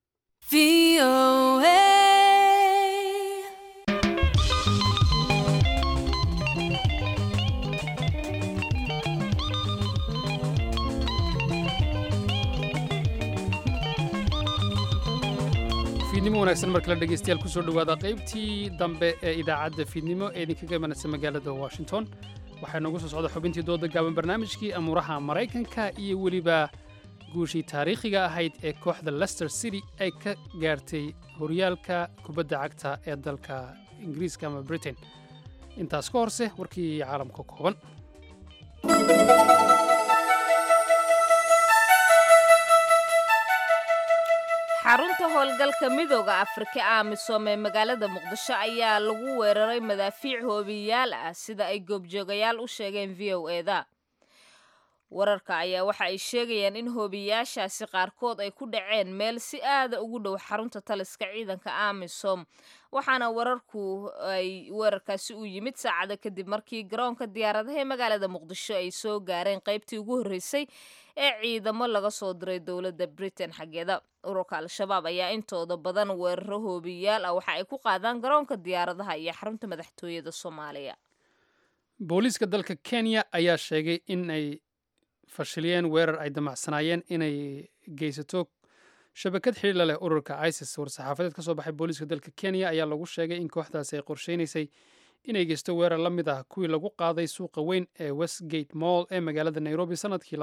fiidnimo wanaagsan mar kale dhegeystayaal kusoo dhowaada qaybtii dambe ee idaacadda fiidnimo ee idinkaga imanaysa magaalada washington waxaa noogu soo socda xubintii dooda gaaban barnaamijkii amuuraha maraykanka iyo weliba guushii taariikhiga ahayd ee kooxda lester city ay ka gaartay horyaalka kubadda cagta ee dalka ingiriiska ama britain intaas ka horse warkii caalamka kooban xarunta howlgalka midooda afrika amisom ee magaalada muqdisho ayaa lagu weeraray madaafiic hoobiyayaal ah sida ay goobjoogayaal u sheegeen v o eda wararka ayaa waxa ay sheegayaan in hoobiyayaashaasi qaarkood ay ku dhaceen meel si aada ugu dhow xarunta taliska ciidanka amisom waxaana wararku ay weerarkaasi u yimid saacada kadib markii garoonka diyaaradaha ee magaalada muqdisho ay soo gaareen qaybtii ugu horreysay ee ciidamo laga soo diray dowladda britain xaggeeda ururka al-shabaab ayaa intooda badan weeraro hoobiyayaal ah waxa ay ku qaadaan garoonka diyaaradaha iyo xarunta madaxtooyada soomaaliya booliiska dalka kenya ayaa sheegay in ay fashiliyeen weerar ay damacsanaayeen inay geysato shabakad xidhiila leh ururka isis war-saxaafadeed ka soo baxay booliiska dalka kenya ayaa lagu sheegay in kooxdaasi ay qorsheynaysay inay geysto weerar la mid ah kuwii lagu qaaday suuqa weyn ee westgate moll ee magaalada nairobi sanadkii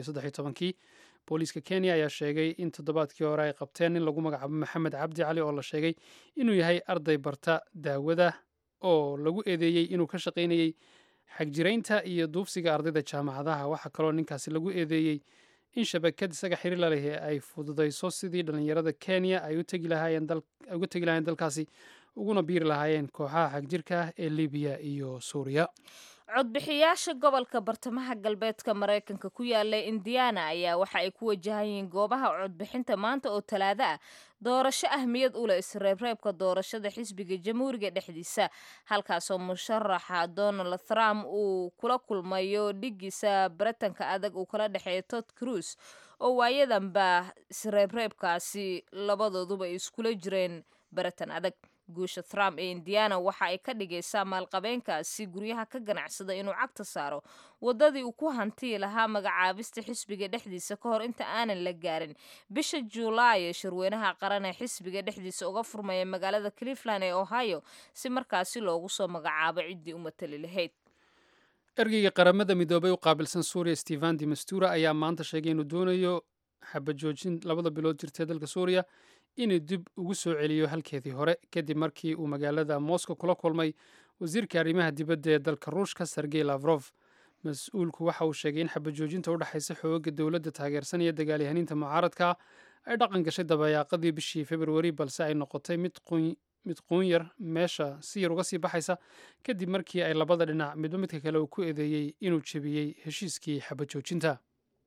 kii booliiska kenya ayaa sheegay in toddobaadkii hore ay qabteen nin lagu magacaabo maxamed cabdi cali oo la sheegay inuu yahay arday barta daawada oo lagu eedeeyey inuu ka shaqaynayey xagjiraynta iyo duufsiga ardayda jaamacadaha waxaa kaloo ninkaasi lagu eedeeyey in shabakad isaga xiriir la leh ay fududayso sidii dhallinyarada kenya ay uga tegi lahaayeen dalkaasi uguna biiri lahaayeen kooxaha xagjirka ah ee libiya iyo suuriya codbixiyaasha gobolka bartamaha galbeedka maraykanka ku yaala indiana ayaa waxa ay ku wajahan yihiin goobaha codbixinta maanta oo talaado ah doorasho ahmiyad u leh isreebreebka doorashada xisbiga jamhuuriga dhexdiisa halkaasoo musharaxa donald trump uu kula kulmayo dhigiisa baritanka adag uu kala dhexeeya tod cruise oo waayadanba isreebreebkaasi labadooduba ay iskula jireen baritan adag guusha trump ee indiana waxa ay ka dhigaysaa maalqabeenkaasi guryaha ka ganacsada inuu cagta saaro waddadii uu ku hantii lahaa magacaabista xisbiga dhexdiisa ka hor inta aanan la gaarin bisha juulaay ee shirweynaha qaran ee xisbiga dhexdiisa uga furmaya magaalada cleveland ee ohio si markaasi loogu soo magacaabo ciddii u matali lahayd ergeyga qaramada midoobay u qaabilsan suuriya stefan de mastura ayaa maanta sheegay inuu doonayo xabajoojin labada bilood jirtee dalka suuriya inuu dib ugu soo celiyo halkeedii hore kadib markii uu magaalada moscow kula kulmay wasiirka arrimaha dibadda ee dalka ruushka sergey lavrof mas-uulku waxa uu sheegay in xabajoojinta u dhexaysa xooga dowladda taageersan iyo dagaalyahaniinta mucaaradka ay dhaqan gashay dabayaaqadii bishii februari balse ay noqotay mid quunyar meesha si yar uga sii baxaysa kadib markii ay labada dhinac midba midka kale uu ku eedeeyey inuu jebiyey heshiiskii xabajoojinta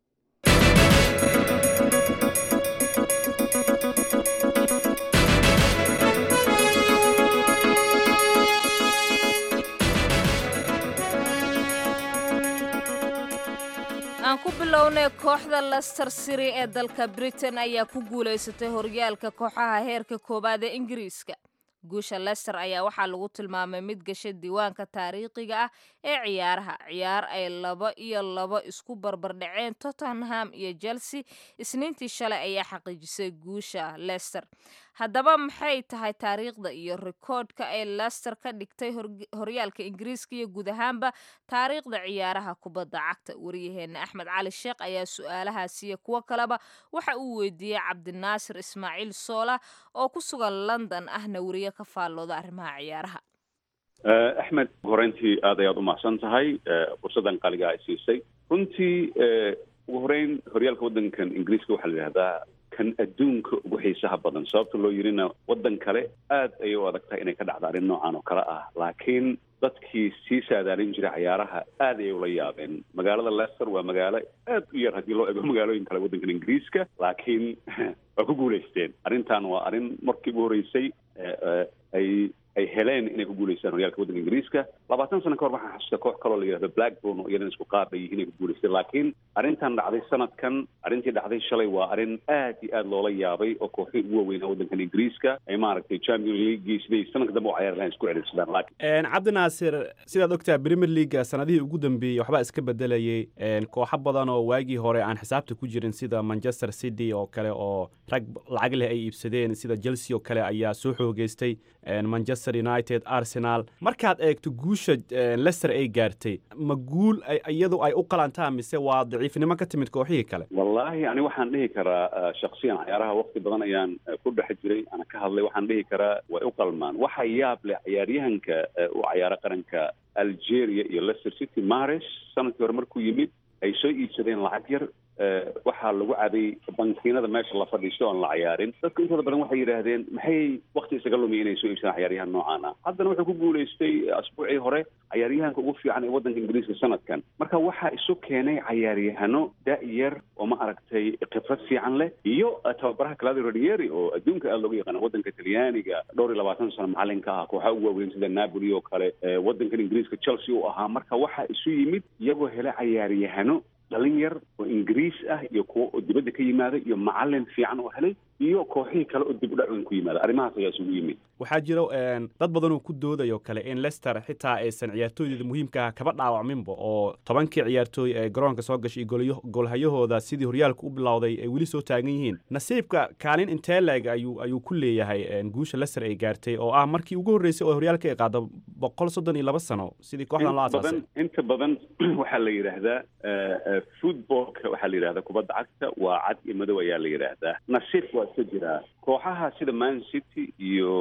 aan ku bilownay kooxda lester city ee dalka britain ayaa ku guulaysatay horyaalka kooxaha heerka koowaad ee ingiriiska guusha lester ayaa waxaa lagu tilmaamay mid gasha diiwaanka taariikhiga ah ee ciyaaraha ciyaar ay laba iyo laba isku barbardhaceen tottenham iyo chelsea isniintii shalay ayaa xaqiijisay guusha lester haddaba maxay tahay taariikhda iyo rikoodhka ay lester ka dhigtay horyaalka ingiriiska iyo guud ahaanba taariikhda ciyaaraha kubadda cagta waryaheena axmed cali sheekh ayaa su-aalahaasi iyo kuwo kaleba waxa uu weydiiyey cabdinaasir ismaaciil soola oo ku sugan london ahna weriye ka faallooda arrimaha ciyaaraha axmed horeyntii aad ayaad u mahadsan tahay fursaddan qaliga ay siisay runtii ugu horeyn horyaalka waddankan ingiriiska waxaa la yidhahdaa kan adduunka ugu xiisaha badan sababta loo yirina waddan kale aad ayay u adag tahay inay ka dhacdo arrin noocan oo kale ah laakiin dadkii sii saadaalin jiray cayaaraha aad ayay ula yaabeen magaalada leicester waa magaalo aad u yar haddii loo ego magaalooyin kale waddankan ingiriiska laakiin waa ku guulaysteen arrintan waa arrin markii ugu horreysay ay ay heleen inay ku guulaystaan horyaalka waddanka ingiriiska labaatan sano ka hor waxaan xasuusta koox kaloo la yidhahdo blackburn oo iyadana isku qaab ay yihiin ay ku guulaysteen laakiin arrintan dhacday sanadkan arrintii dhacday shalay waa arrin aad iyo aad loola yaabay oo kooxii ugu waaweynaa waddankan ingiriiska ay maaragtay champion leaguii siday sanadka dambe u cayaari lahayn isku celirsadaan laakiin cabdi naasir sidaad ogtahay premier leaga sanadihii ugu dambeeyey waxbaa iska bedelayay kooxo badan oo waagii hore aan xisaabta ku jirin sida manchester city oo kale oo rag lacag leh ay iibsadeen sida chelsea oo kale ayaa soo xoogeystay manchester united arsenal markaad eegto guusha leicester ay gaartay ma guul iyadu ay u qalantaa mise waa daciifnimo ka timid kooxihii kale wallaahi ani waxaan dhihi karaa shaksiyan cayaaraha waqti badan ayaan ku dhex jiray ana ka hadlay waxaan dhihi karaa way u qalmaan waxa yaab leh cayaaryahanka u cayaara qaranka algeria iyo leicester city mares sanadkii hore markuu yimid ay soo iibsadeen lacag yar waxaa lagu caday bankiinada meesha la fadhiisto oon la cayaarin dadka intooda badan waxay yidhaahdeen maxay wakti isaga lumiya inay soo iibsadaan cayaaryahan noocaan ah haddana wuxuu ku guulaystay asbuucii hore cayaaryahanka ugu fiican ee waddanka ingiriiska sanadkan marka waxaa isu keenay cayaaryahano da-yar oo ma aragtay khibrad fiican leh iyo tababaraha claudio ranieri oo adduunka aada looga yaqaana waddanka talyaaniga dhowr iyo labaatan sano macalinka ah kooxaha ugu waaweyn sida napoli oo kale waddankan ingiriiska chelsea u ahaa marka waxaa isu yimid iyagoo helay cayaaryahano dhalin yar oo ingiriis ah iyo kuwo oo dibadda ka yimaada iyo macalin fiican oo helay iyo kooxihii kale oo dib u dhac weyn ku yimaada arrimahaas ayaa isugu yimid waxaa jiro dad badan oo ku doodayo kale in leicester xitaa aysan ciyaartooydeeda muhiimka ah kaba dhaawacminba oo tobankii ciyaartooy ee garoonka soo gashay iyo goolhayahooda sidii horyaalka u bilowday ay weli soo taagan yihiin nasiibka kaalin intee leeg ayuu ayuu ku leeyahay guusha leicester ay gaartay oo ah markii ugu horreysay oo horyaalka ay qaado boqol soddon iyo laba sano sidii kooxdan loo asaasay inta badan waxaa la yidhaahdaa footballka waxaa la yidhahdaa kubadda cagta waa cad iyo madow ayaa la yidhaahdaa nasiib waa iska jiraa kooxaha sida man city iyo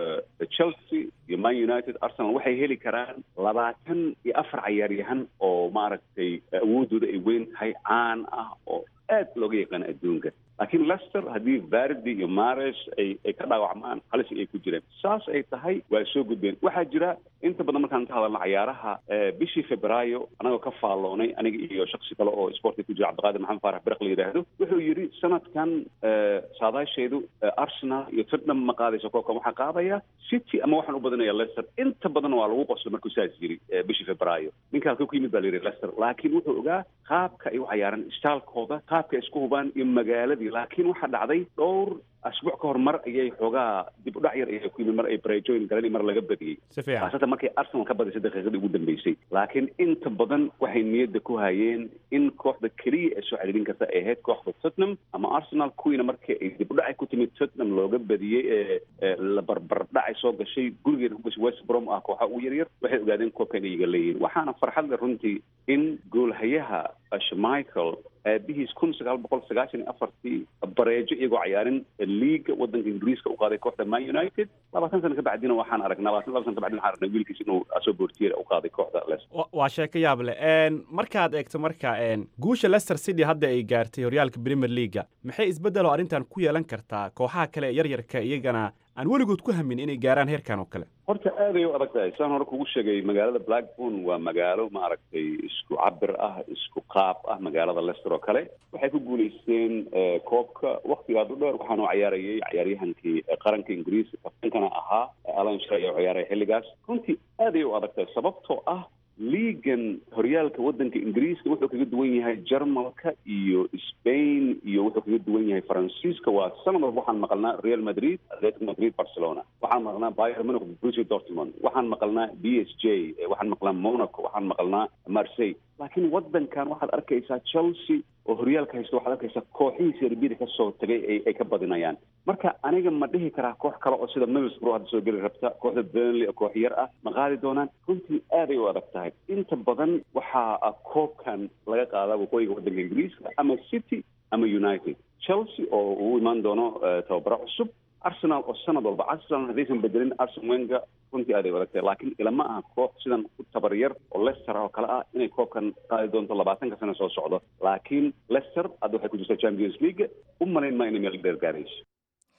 chelsea iyo man united arsenal waxay heli karaan labaatan iyo afar cayaaryahan oo maaragtay awooddooda ay weyn tahay caan ah oo aad looga yaqaano adduunka laakiin leicester haddii vardi iyo mares ay ay ka dhaawacmaan halis ay ku jireen saas ay tahay waa soo gudbeen waxaa jira inta badan markaan ka hadalna cayaaraha bishii febraayo anagoo ka faalloonay aniga iyo shaksi kale oo sportka ku jira cabdiqaadir maxamed faarax biraq la yidhaahdo wuxuu yidhi sanadkan saadaasheedu arsenal iyo tottenham ma qaadayso koobkan waxaa qaadaya city ama waxaan u badanaya leicester inta badan waa lagu qoslo markuu saas yiri bishii febraayo ninka halka ku yimid baa la yidhi leicester laakiin wuxuu ogaa qaabka ay u cayaaran istaalkooda qaabka ay isku hubaan iyo magaaladii laakiin waxaa dhacday dhowr asbuuc ka hor mar ayay xoogaa dib u dhac yar ayay ku yimid mar ay brejoyn galeen mar laga badiyey si fiican khaasatan markay arsenal ka badisay daqiiqadii ugu dambeysay laakiin inta badan waxay niyadda ku hayeen in kooxda keliya ee soo celirin karta ay ahayd kooxda tottenham ama arsenal kuwiina markii ay dib u dhacay ku timid tottenham looga badiyey ee la barbar dhacay soo gashay gurigeeda ku gashay west brom ah kooxa ugu yaryar waxay ogaadeen koobka inay iga leeyihiin waxaana farxad leh runtii in goolhayaha shmichael aabihiis kun sagaal boqol sagaashan iyo afartii bareejo iyagoo cayaarin liiga waddanka ingiriiska u qaaday kooxda man united labaatan sano ka bacdina waxaan aragnaa labaatan laba sano ka bacdina waxaan aragnaa wiilkiis inuu asoo boortiyeer u qaaday kooxda leicester waa sheeko yaab leh markaad eegto marka guusha leicester city hadda ay gaartay horyaalka premier leaga maxay isbeddelo arrintan ku yeelan kartaa kooxaha kale ee yaryarka iyagana aan weligood ku hamin inay gaaraan heerkan oo kale horta aad ay u adag tahay saan hore kugu sheegay magaalada blackburn waa magaalo maaragtay isku cabir ah isku qaab ah magaalada leicester oo kale waxay ku guulaysteen koobka waktigaad u dheer waxaanu cayaarayay cayaaryahankii qaranka ingiriiska kaftankana ahaa alan shray oo ciyaaraya xilligaas runtii aad ay u adag tahay sababtoo ah liigan horyaalka waddanka ingiriiska wuxuu kaga duwan yahay jarmalka iyo spain iyo wuxuu kaga duwan yahay faransiiska waa sanad walba waxaan maqalnaa real madrid atletico madrid barcelona waxaan maqalnaa bayer munich borussia dortmund waxaan maqalnaa b s j waxaan maqlaa monaco waxaan maqalnaa marseille laakiin waddankan waxaad arkaysaa chelsea oo horyaalka haysta waxaad arkaysaa kooxihii serbida ka soo tagay ay ay ka badinayaan marka aniga ma dhihi karaa koox kale oo sida middlesbrough hadda soo geli rabta kooxda burnley oo koox yar ah ma qaadi doonaan runtii aad ay u adag tahay inta badan waxaa koobkan laga qaadaa waqooyiga waddanka ingiriiska ama city ama united chelsea oo uu imaan doono tababaro cusub arsenal oo sanad walba arsenal haddaysan bedelin arsen wenga runtii aad ay adag tahay laakiin ilama aha koox sidan u tabar yar oo leicester oo kale ah inay koobkan qaadi doonto labaatanka sano soo socdo laakiin leicester hadda waxay ku jirtaa champions league u malayn maa inay meel dheer gaarayso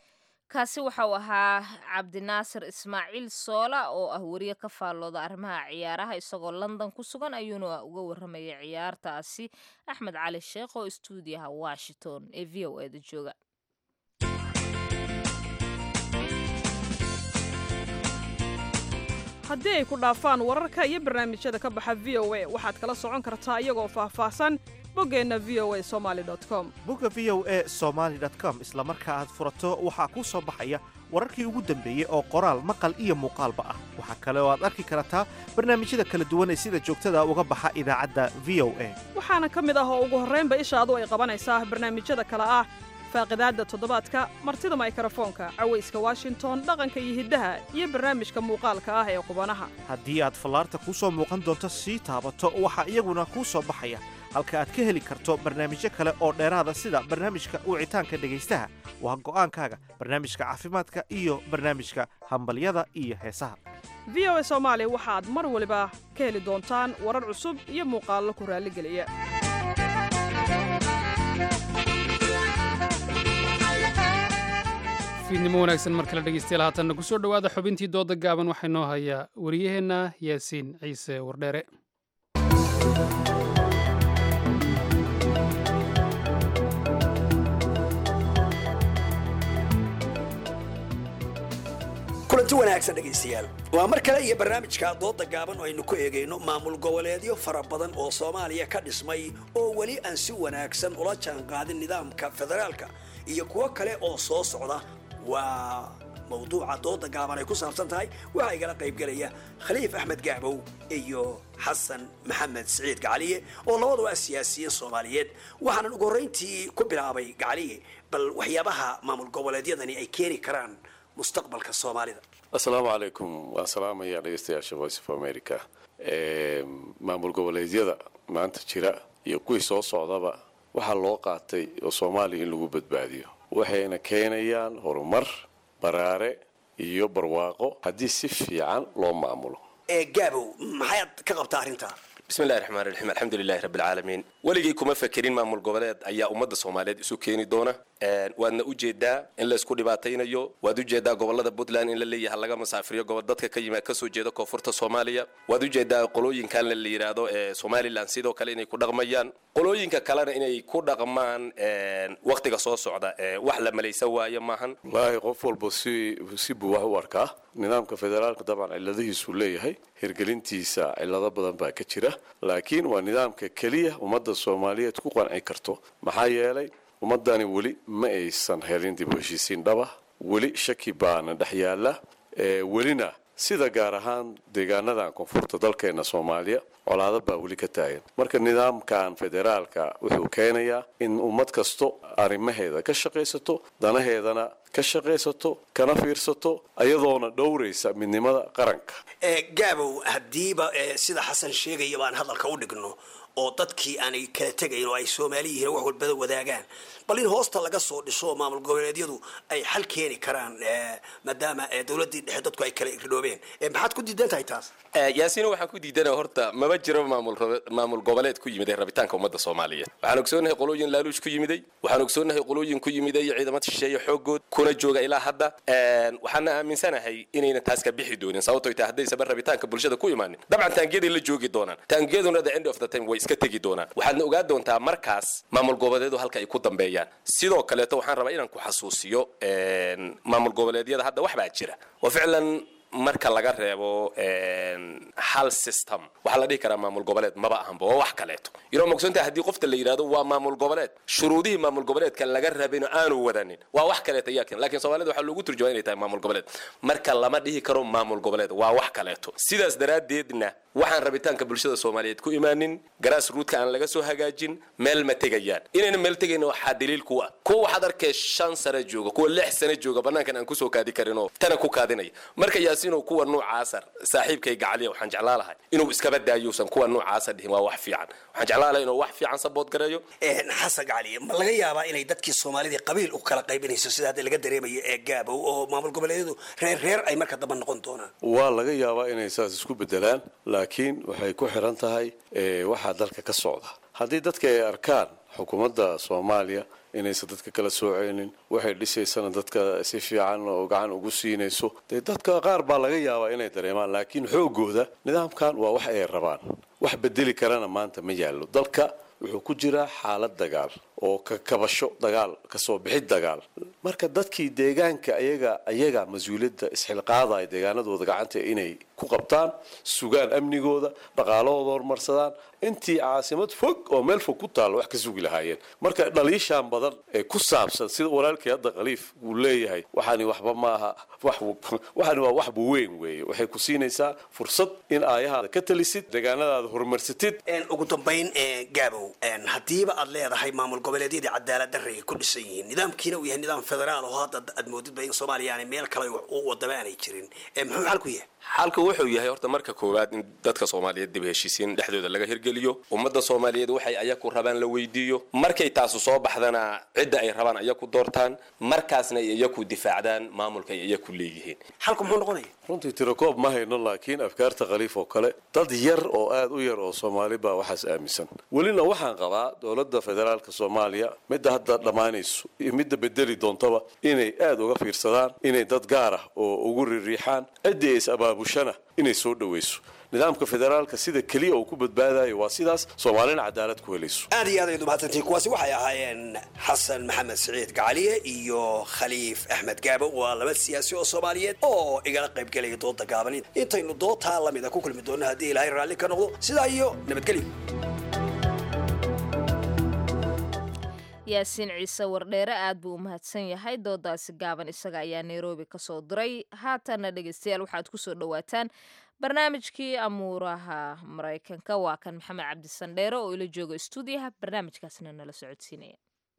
kaasi waxa uu ahaa cabdinaasir ismaaciil soola oo ah wariye ka faallooda arrimaha ciyaaraha isagoo london ku sugan ayuuna uga warramayay ciyaartaasi axmed cali sheekh oo istuudiyaha washington ee v o eda jooga haddii ay ku dhaafaan wararka iyo barnaamijyada ka baxa v o a waxaad kala socon kartaa iyagoo faahfaahsan boggeenna v o a somaali com bogga v o a somaali com isla marka aad furato waxaa kuu soo baxaya wararkii ugu dambeeyey oo qoraal maqal iyo muuqaalba ah waxaa kale oo aad arki kartaa barnaamijyada kala duwan ee sida joogtada uga baxa idaacadda v o a waxaana ka mid ah oo ugu horraynba ishaadu ay qabanaysaa barnaamijyada kale ah faaqidaadda toddobaadka martida maykrofoonka cawayska washington dhaqanka iyo hiddaha iyo barnaamijka muuqaalka ah ee qubanaha haddii aad fallaarta kuu soo muuqan doonto sii taabato waxaa iyaguna kuu soo baxaya halka aad ka heli karto barnaamijyo kale oo dheeraada sida barnaamijka wicitaanka dhegaystaha waa go'aankaaga barnaamijka caafimaadka iyo barnaamijka hambalyada iyo heesaha v o a soomaali waxaad mar waliba ka heli doontaan warar cusub iyo muuqaallo ku raalligeliya fiidnimo wanaagsan mar kale dhegeystayaal haatanna ku soo dhowaada xubintii dooda gaaban waxaa inoo hayaa wariyaheenna yaasiin ciise wardheere kulanti wanaagsan dhegaystayaal waa mar kale iyo barnaamijka dooda gaaban oo aynu ku eegayno maamul goboleedyo fara badan oo soomaaliya ka dhismay oo weli aan si wanaagsan ula jaanqaadin nidaamka federaalka iyo kuwo kale oo soo socda waa mawduuca dooda gaaban ay ku saabsan tahay waxaa igala qaybgelaya khaliif axmed gacbow iyo xasan maxamed siciid gacaliye oo labadu ah siyaasiyiin soomaaliyeed waxaanan ugu horrayntii ku bilaabay gacaliye bal waxyaabaha maamul goboleedyadani ay keeni karaan mustaqbalka soomaalida assalaamu calaykum waan salaamayaa dhegeystayaasha voice of america maamul goboleedyada maanta jira iyo kuwii soo socdaba waxaa loo qaatay oo soomaaliya in lagu badbaadiyo waxayna keenayaan horumar baraare iyo barwaaqo haddii si fiican loo maamulo ee gaabow maxaad ka qabtaa arrintaa bismillahi raxmaan raxiim alxamdulilahi rabbilcaalamiin weligay kuma fekerin maamul goboleed ayaa ummadda soomaaliyeed isu keeni doona waadna ujeedaa in laysku dhibaataynayo waad ujeedaa gobolada puntland in la leeyahay laga masaafiriyo gobol dadka ka yimaad kasoo jeeda koonfurta soomaaliya waad ujeedaa qolooyinkan la yidhaahdo ee somalilan sidoo kale inay ku dhaqmayaan qolooyinka kalena inay ku dhaqmaan waktiga soo socda wax la malaysa waayo maahan wallaahi qof walba si si buu wax u arkaa nidaamka federaalka dabcan ciladihiisuu leeyahay hirgelintiisa cilado badan baa ka jira laakiin waa nidaamka keliya ummadda soomaaliyeed ku qanci karto maxaa yeelay ummadani weli ma aysan helin dib u heshiisiin dhaba weli shaki baana dhex yaala welina sida gaar ahaan deegaanadan koonfurta dalkeena soomaaliya colaado baa weli ka taagan marka nidaamkan federaalka wuxuu keenayaa in ummad kasto arrimaheeda ka shaqaysato danaheedana ka shaqaysato kana fiirsato ayadoona dhowraysa midnimada qaranka gaabow haddiiba sida xasan sheegaya baan hadalka u dhigno oo dadkii aanay kala tegayn oo ay soomaali yihiin wax walbada wadaagaan bal in hoosta laga soo dhiso maamul goboleedyadu ay xal keeni karaan maadaama dowladii dhexe dadku ay kala irdhoobeen maxaad ku diidan tahay taas yaasiino waxaan ku diidana horta maba jiro maamul maamul goboleed ku yimiday rabitaanka ummadda soomaaliyeed waxaan ogsoonahay qolooyin laaluush ku yimiday waxaan ogsoonahay qolooyin ku yimiday ciidamada shisheeye xoogood kuna jooga ilaa hadda waxaana aaminsanahay inayna taas ka bixi doonin sababtoo tahay haddaysaba rabitaanka bulshada ku imaanin dabcan taangiyaday la joogi doonaan taangiyaduna the end of the time way iska tegi doonaan waxaadna ogaa doontaa markaas maamul goboleedu halka ay ku dambeeyaan sidoo kaleeto waxaan rabaa inaan ku xasuusiyo maamul goboleedyada hadda wax baa jira oo ficlan marka laga reebo hal system waxaa la dhihi karaa maamul goboleed maba ahanba waa wax kaleeto yaro mogsoontaha haddii qofta la yidhahdo waa maamul goboleed shuruudihii maamul goboleedka laga rabin aanu wadanin waa wax kaleeto yaa keen laakiin soomaalida waxaa loogu turjumaa inay tahay maamul goboleed marka lama dhihi karo maamul goboleed waa wax kaleeto sidaas daraaddeedna waxaan rabitaanka bulshada soomaaliyeed ku imaanin garaas ruudka aan laga soo hagaajin meel ma tegayaan inayna meel tegayna waxaa daliil ku ah kuwa waxaad arkay shan sano jooga kuwa lix sano jooga banaankan aan kusoo kaadi karin oo tana ku kaadinaya marka yaasiinow kuwa noocaasa saaxiibkay gacaliya waxaan jeclaa lahay inuu iskaba daayousan kuwa noocaasa dhihin waa wax fiican waxaan jeclaa lahay inuu wax fiican sabood gareeyo xasan gacaliye ma laga yaabaa inay dadkii soomaalidii qabiil u kala qaybinayso sida hadda laga dareemayo ee gaabow oo maamul goboleedyadu reer reer ay marka damba noqon doonaan waa laga yaabaa inay saas isku bedelaan laakiin waxay ku xiran tahay waxaa dalka ka socda haddii dadka ay arkaan xukuumadda soomaaliya inaysan dadka kala sooceynin waxay dhisaysana dadka si fiican oo gacan ugu siinayso dee dadka qaar baa laga yaabaa inay dareemaan laakiin xoogooda nidaamkan waa wax ay rabaan wax bedeli karana maanta ma yaallo dalka wuxuu ku jiraa xaalad dagaal oo ka kabasho dagaal kasoo bixid dagaal marka dadkii deegaanka ayaga ayaga mas-uuliyadda isxilqaadaya deegaanadooda gacanta inay ku qabtaan sugaan amnigooda dhaqaalahooda horumarsadaan intii caasimad fog oo meel fog ku taalla wax ka sugi lahaayeen marka dhaliishaan badan ee ku saabsan sida walaalkii hadda khaliif uu leeyahay waxaani waxba maaha waxaani waa waxba weyn weeye waxay ku siinaysaa fursad in aayahaada ka talisid deegaanadaada horumarsatid ugu dambayn gaabow haddiiba aad leedahay maamul goboleedyadii cadaalad darre ay ku dhisan yihiin nidaamkiina uu yahay nidaam federaal oo hadda aad moodidba in soomaaliya aanay meel kale u wadaba aanay jirin muxuu xalku yahay xalka wuxuu yahay horta marka koowaad in dadka soomaaliyeed dib heshiisiin dhexdooda laga hirgeliyo ummadda soomaaliyeed waxay ayaku rabaan la weydiiyo markay taasu soo baxdana cidda ay rabaan ayaku doortaan markaasna ay iyaku difaacdaan maamulka ay iyaku leeyihiin xalku muxuu noqonaya runtii tirakoob ma hayno laakiin afkaarta khaliif oo kale dad yar oo aad u yar oo soomaali baa waxaas aaminsan welina waxaan qabaa dowladda federaalka soomaaliya midda hadda dhammaanayso iyo midda bedeli doontaba inay aad uga fiirsadaan inay dad gaar ah oo ugu ririixaan ciddii is abaabushana inay soo dhowayso nidaamka federaalka sida keliya uu ku badbaadayo waa sidaas soomaalina cadaalad ku helayso aad iyo aad ayad umahadsantihiin kuwaasi waxay ahaayeen xasan maxamed siciid gacaliye iyo khaliif axmed gaabo waa laba siyaasi oo soomaaliyeed oo igala qaybgelaya dooda gaaban intaynu dootaa lamida ku kulmi doonno haddii ilaahay raalli ka noqdo sidaa iyo nabadgelyo yaasiin ciise wardheere aad buu u mahadsan yahay doodaasi gaaban isaga ayaa nairobi ka soo diray haatanna dhegeystayaal waxaad ku soo dhowaataan barnaamijkii amuuraha maraykanka waa kan maxamed cabdisandheere oo ila jooga stuudiyaha barnaamijkaasna nala socodsiinaya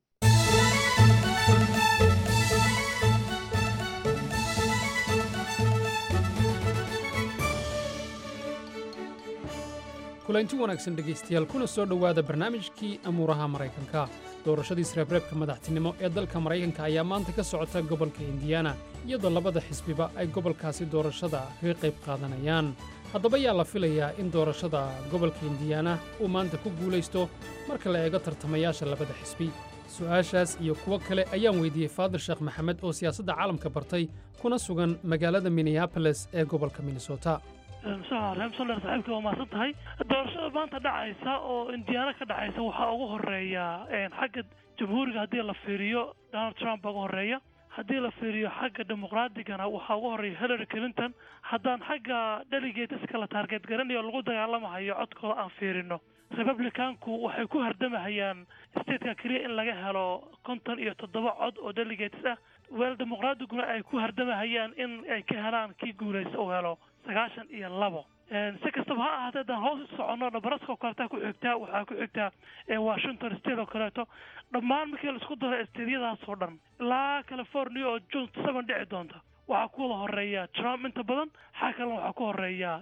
kulanti wanaagsan dhegaystayaal kuna soo dhowaada barnaamijkii amuuraha maraykanka doorashadii sreebreebka madaxtinimo ee dalka maraykanka ayaa maanta ka socota gobolka indiana iyadoo labada xisbiba ay gobolkaasi doorashada kaga qayb qaadanayaan haddaba yaa la filayaa in doorashada gobolka indiana uu maanta ku guulaysto marka la eego tartamayaasha labada xisbi su'aashaas iyo kuwo kale ayaan weydiiyey faadir sheekh maxamed oo siyaasadda caalamka bartay kuna sugan magaalada minneaboles ee gobolka minnesota reemsoler saaxiibka waa mahadsan tahay doorashada maanta dhacaysa oo indiana ka dhacaysa waxaa ugu horeeya xagga jamhuuriga haddii la fiiriyo donald trump baa ugu horeeya haddii la fiiriyo xagga dimuqraadigana waxaa ugu horeeya hillary clinton haddaan xagga delegateska la taarget garanayo o lagu dagaalamahayo codkooda aan fiirino republicanku waxay ku hardamahayaan stateka keliya in laga helo konton iyo toddoba cod oo delegates ah weel dimuqraadiguna ay ku hardamahayaan in ay ka helaan kii guulaysta uu helo sagaashan iyo labo si kastaba ha ahaatee haddaan hoos u soconno nebraska oo kaleeta ku xigtaa waxaa ku xigtaa washington state oo kaleeto dhammaan markii laisku daro stediyadaas oo dhan ilaa california oo june seven dhici doonta waxaa ku wada horeeya trump inta badan xaa kalena waxaa ku horeeya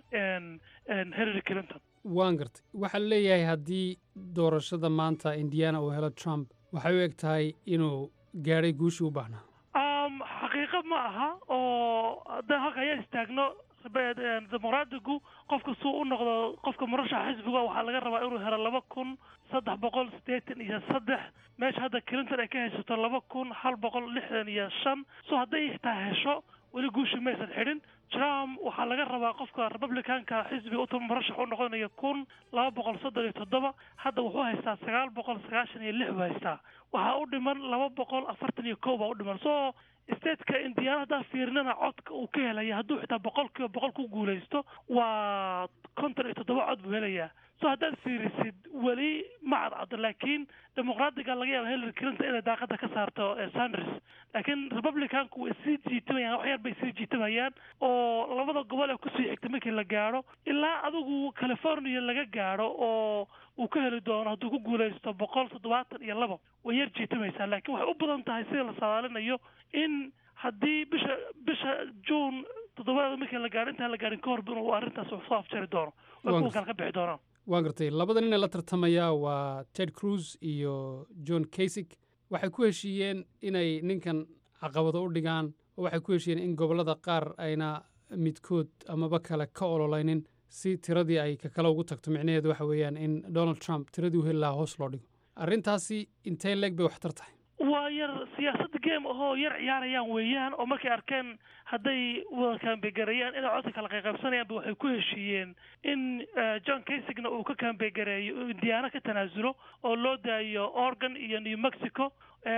hillary clinton waan gartay waxaa leeyahay haddii doorashada maanta indiana uu helo trump waxay u eg tahay inuu gaadhay guushii u baahnaa xaqiiqo ma aha oo haddaan halka ayaa istaagno dimuqraadigu qofka suu u noqdo qofka murashaxa xisbiga waxaa laga rabaa inuu helo laba kun saddex boqol siddeetan iyo saddex meesha hadda clinton ay ka haysato laba kun hal boqol lixdan iyo shan so hadday xitaa hesho weli guushi maysan xidhin trump waxaa laga rabaa qofka republicanka xisbiga u murashax u noqonaya kun laba boqol soddon iyo toddoba hadda wuxuu haystaa sagaal boqol sagaashan iyo lix buu haystaa waxaa u dhiman laba boqol afartan iyo kow baa u dhiman so stateka indiana haddaa fiirinana codka uu ka helaya hadduu xitaa boqol kiiba boqol ku guulaysto waa konton iyo toddoba cod buu helayaa so haddaad fiirisid weli ma cadcado laakiin dimuqraadiga laga yaaba hillary clinton inay daaqada ka saarto sanders laakiin republicanku way sii jiitamayaan wax yar bay sii jiitamayaan oo labada gobol ee kusii xigta markii la gaadho ilaa adigu california laga gaadho oo uu ka heli doono hadduu ku guulaysto boqol toddobaatan iyo labo way yar jiitamaysaa laakiin waxay u badan tahay sida la saadaalinayo in haddii bisha bisha june toddobaada markii la gaadho intaan la gaadhin ka horba inuu arrintaas soo afjari doono way kuwa kale ka bixi doonaan waan gartay labada nin ee la tartamaya waa ted cruz iyo john kasig waxay ku heshiiyeen inay ninkan caqabado u dhigaan oo waxay ku heshiiyeen in gobollada qaar ayna midkood amaba kale ka ololeynin si tiradii ay ka kale ugu tagto micnaheedu waxa weeyaan in donald trump tiradii u heli lahaa hoos loo dhigo arrintaasi intee leeg bay waxtar tahay waa yar siyaasadda game ahoo yar ciyaarayaan weeyaan oo markay arkeen hadday wada kaambegareeyaan inay codka kala qayqaybsanayaanba waxay ku heshiiyeen in john kasigna uu ka kaambegareeyo uu indiana ka tanaasulo oo loo daayo oregon iyo new mexico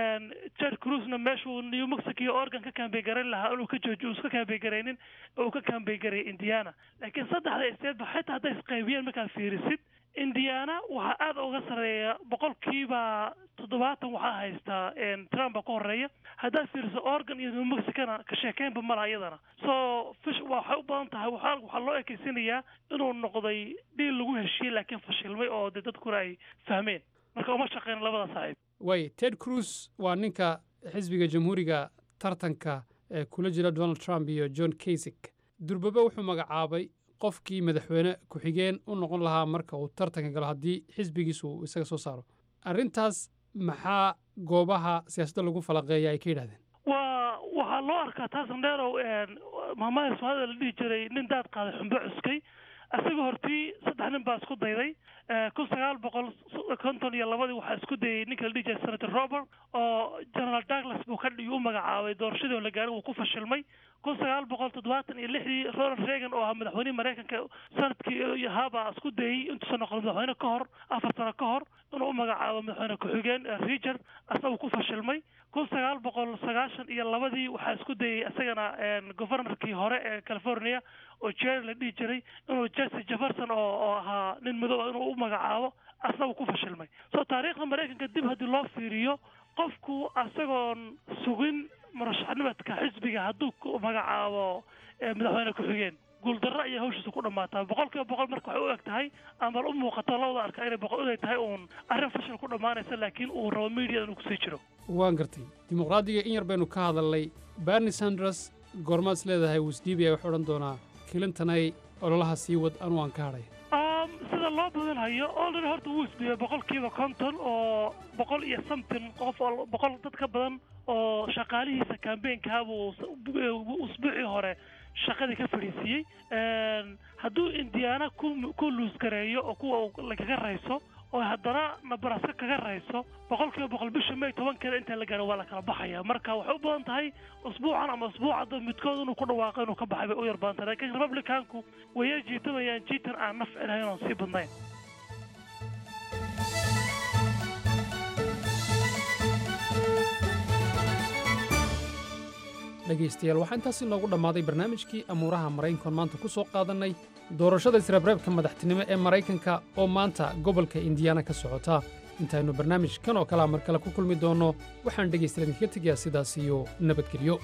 jed cruzna meeshuu new mexico iyo oregon ka kaambegareyn lahaa inuu ka jooji uuska kaambegareynin uu ka kaambegareeyay indiana laakiin saddexda stateba xitaa hadday isqaybiyeen markaad fiirisid indiana waxaa aada uga sareeya boqolkiiba toddobaatan waxaa haystaa trump baa ka horeeya haddaad fiiriso oregon iyo new mexicona ka sheekeynba mala iyadana so fish waxay u badan tahay waxaa waxaa loo ekeysanayaa inuu noqday dhiil lagu heshiiyey laakiin fashilmay oo dee dadkuna ay fahmeen marka uma shaqeyn labada saaxiib waay ted cruz waa ninka xisbiga jamhuuriga tartanka ee kula jira donald trump iyo john kasig durbabe wuxuu magacaabay qofkii madaxweyne ku-xigeen u noqon lahaa marka uu tartanka galo haddii xisbigiisu uu isaga soo saaro arrintaas maxaa goobaha siyaasadda lagu falaqeeya ay ka yidhahdeen waa waxaa loo arkaa taasan dheerow maamada soomaalida la dhihi jiray nin daad qaaday xumbo cuskay isaga hortii saddex nin baa isku dayday kun sagaal boqol konton iyo labadii waxaa isku dayay ninka la dhihi jiray senator robert oo general douglas buu ka u magacaabay doorashadii oo la gaaray wuu ku fashilmay kun sagaal boqol toddobaatan iyo lixdii ronald reagan oo ahaa madaxweynihii maraykanka sanadkii ahaabaa isku dayey intuusan noqon madaxweyne ka hor afar sano ka hor inuu u magacaabo madaxweyne ku-xigeen richard asaga ku fashilmay kun sagaal boqol sagaashan iyo labadii waxaa isku dayey isagana governorkii hore ee california oo jerry la dhihi jiray inuu jesse jefferson oo oo ahaa nin madow inuu u magacaabo asaga ku fashilmay so taariikhda maraykanka dib haddii loo fiiriyo qofku asagoon sugin murashaxnimadka xisbiga hadduu ku magacaabo madaxweyne ku-xigeen guuldarro ayay hawshiisa ku dhammaataa boqol kiiba boqol marka waxay u eg tahay ama u muuqato labada arka inay boqol inay tahay uun arrin fashil ku dhammaanaysa laakiin uu rabo media inuu kusii jiro waan gartay dimuqraadiga in yar baynu ka hadalnay bernie sanders goormaad is leedahay wisdiibia wuxuu odhan doonaa clintonay ololaha sii wad anu aan ka hadhay sida loo badanhayo already horta wuu isdhiibay boqolkiiba konton oo boqol iyo something qof oo boqol dad ka badan oo shaqaalihiisa campaignkaabuu usbuucii hore shaqadii ka fadhiisiiyey hadduu indiana ku ku luusgareeyo oo kuwa lagaga rayso oo haddana nabraska kaga rayso boqol kiiba boqol bisha may tobankeeda inta la gaaro waa la kala baxaya marka waxay u badan tahay usbuucan ama usbuucada midkood inuu ku dhawaaqo inuu ka baxay bay u yar badan tahay laakiin republicanku waya jiitamayaan jiitan aan nafci lahayn oon sii badnayn dhegaystayaal waxaa intaasi noogu dhammaaday barnaamijkii amuuraha maraykankoon maanta ku soo qaadannay doorashada isreebreebka madaxtinimo ee maraykanka oo maanta gobolka indiyaana ka socota intaynu barnaamij kan oo kalea mar kale ku kulmi doonno waxaan dhegaystayaal idinkaga tegayaa sidaas iyo nabadgelyo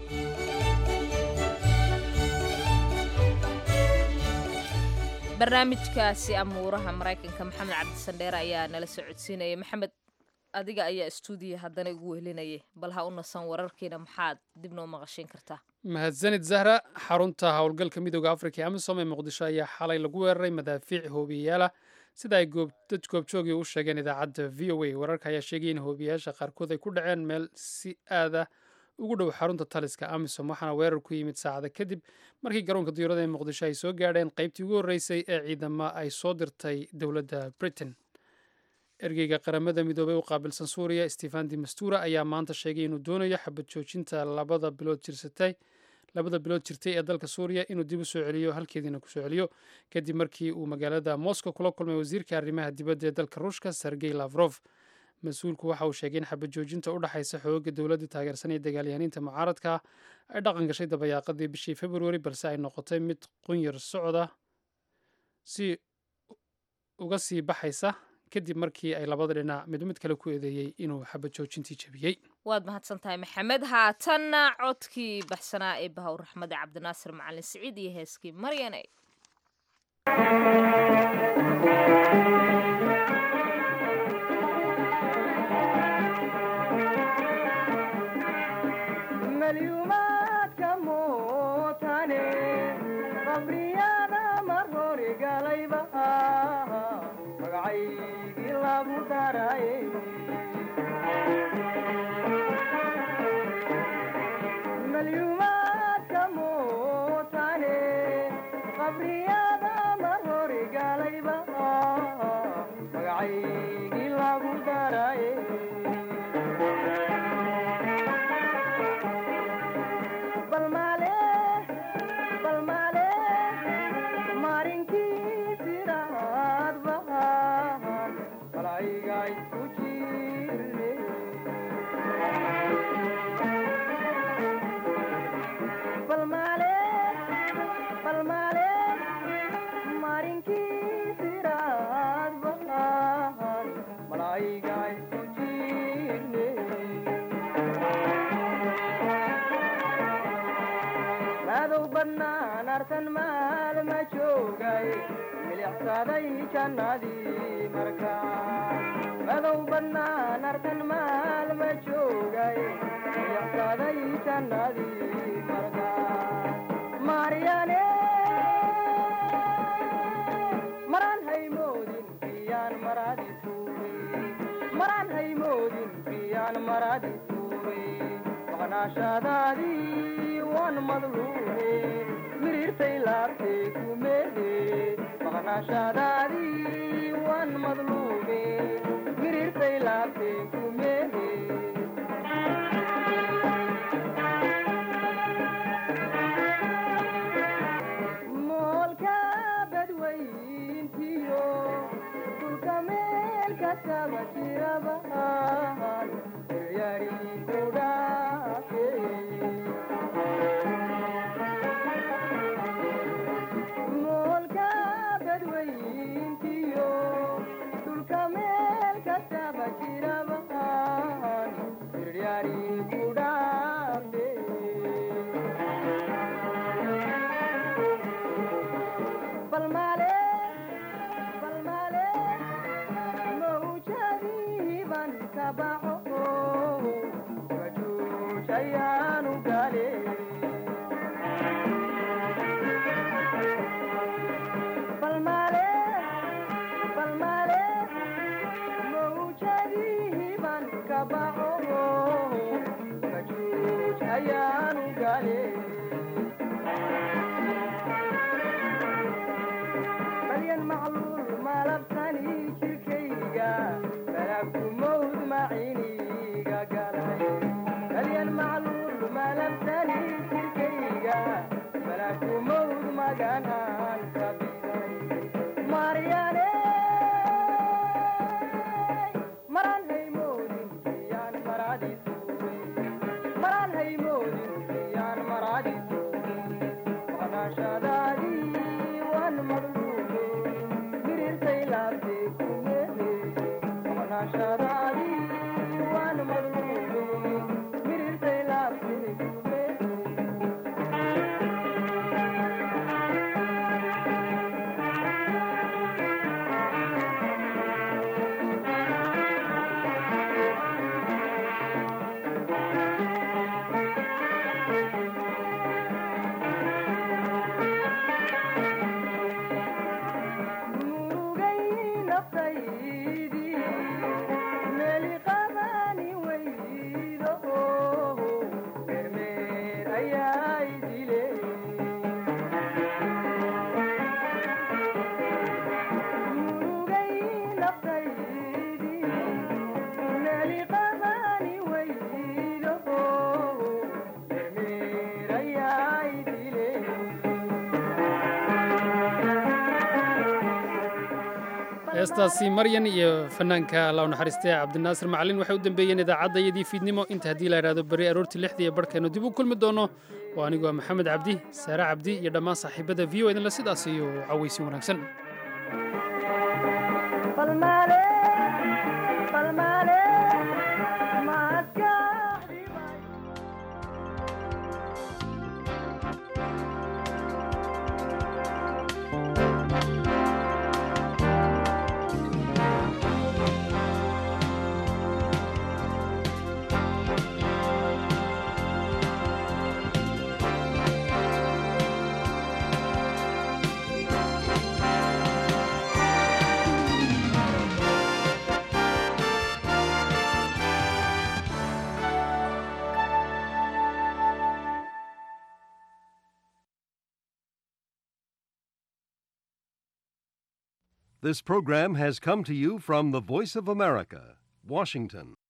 barnaamijkaasi amuuraha maraykanka maxamed cabdisandheere ayaa nala soo codsiinaya maxamed adiga ayaa stuudiya haddana igu wehelinayay bal ha u nasan wararkiina maxaad dib noo maqashiin kartaa mahadsanid zahra xarunta howlgalka midooda afrika ee amisom ee muqdisho ayaa xalay lagu weeraray madaafiic hoobiyayaala sida ay dad goobjoogii u sheegeen idaacadda v o a wararka ayaa sheegay in hoobiyayaasha qaarkood ay ku dhaceen meel si aada ugu dhow xarunta taliska amisom waxaana weerar ku yimid saacada kadib markii garoonka diyaurada ee muqdisho ay soo gaadheen qaybtii ugu horreysay ee ciidama ay soo dirtay dowladda britain ergeyga qaramada midoobey u qaabilsan suuriya stefan de mastura ayaa maanta sheegay inuu doonayo xabad joojinta labada bilood jirsatay labada bilood jirtay ee dalka suuriya inuu dib u soo celiyo halkeediina ku soo celiyo kadib markii uu magaalada moscow kula kulmay wasiirka arrimaha dibadda ee dalka ruushka sergey lavrof mas-uulku waxa uu sheegay in xabad joojinta u dhexaysa xooga dowladda taageersan ee dagaalyahaniinta mucaaradka ay dhaqan gashay dabayaaqadii bishii februari balse ay noqotay mid qunyar socda si uga sii baxaysa kadib markii ay labada dhinac mid mid kale ku eedeeyey inuu xabad joojintii jebiyey waad mahadsan tahay maxamed haatanna codkii baxsanaa ee bahawr raxmade cabdinaasir macalin siciid iyo heeskii maryane Magacaygi lagu daray bannaan artan maal ma joogay milicsaday jannadii markaa madow bannaan artan maal ma joogay milicsaday jannadii markaa maaryaane maraan haymoodin biyaan maraadi tuure maraan haymoodin biyaan maraadi tuure maqnaashadaadii waan madluube miriirtay laabtee kumeede maqnaashadaadii waan madluube miriirtay laabtee kumeede moolka badweyntiyo dhulka meel kastaba jirabahan yaari ku dhaafe moolka badweyntiyo dhulka meel kastaba jirabahan yaari ku dhaafe balmaale balmaale mawjadiiban ka baxo wajuujayaanu gale balmaale balmaale mawjadiiban ka baxo wajuujayaanu gale balyan macluul malabtani jirkayga balaagu mawd maciniga galay balyan macluul malabtani jirkayga balaagu mawd maganaan ka biday maryane maraan haymoodin biyaan maraadi tuure maraan haymoodin biyaan maraadi tuure maqnaashadaadii waan madluube miriirtay laabtee kumeede maqnaashadaadii waan madluube miriirtay laabtee kumeede murugay naftaydii meeli qabani weydo mermeer ayaa idile murugay naftaydii meeli qabani weydo mermeer ayaa idile heestaasi maryan iyo fanaanka allah u naxariistay cabdinaasir macalin waxay u dambeeyeen idaacaddayadii fiidnimo inta haddii la idhaahdo berri aroortii lixdii ee barhkeennu dib u kulmi doono oo anigoo maxamed cabdi saare cabdi iyo dhammaan saaxiibada v o idinle sidaas iyo cawaysin wanaagsan balmaale balmaale maaska This program has come to you from the Voice of America, Washington.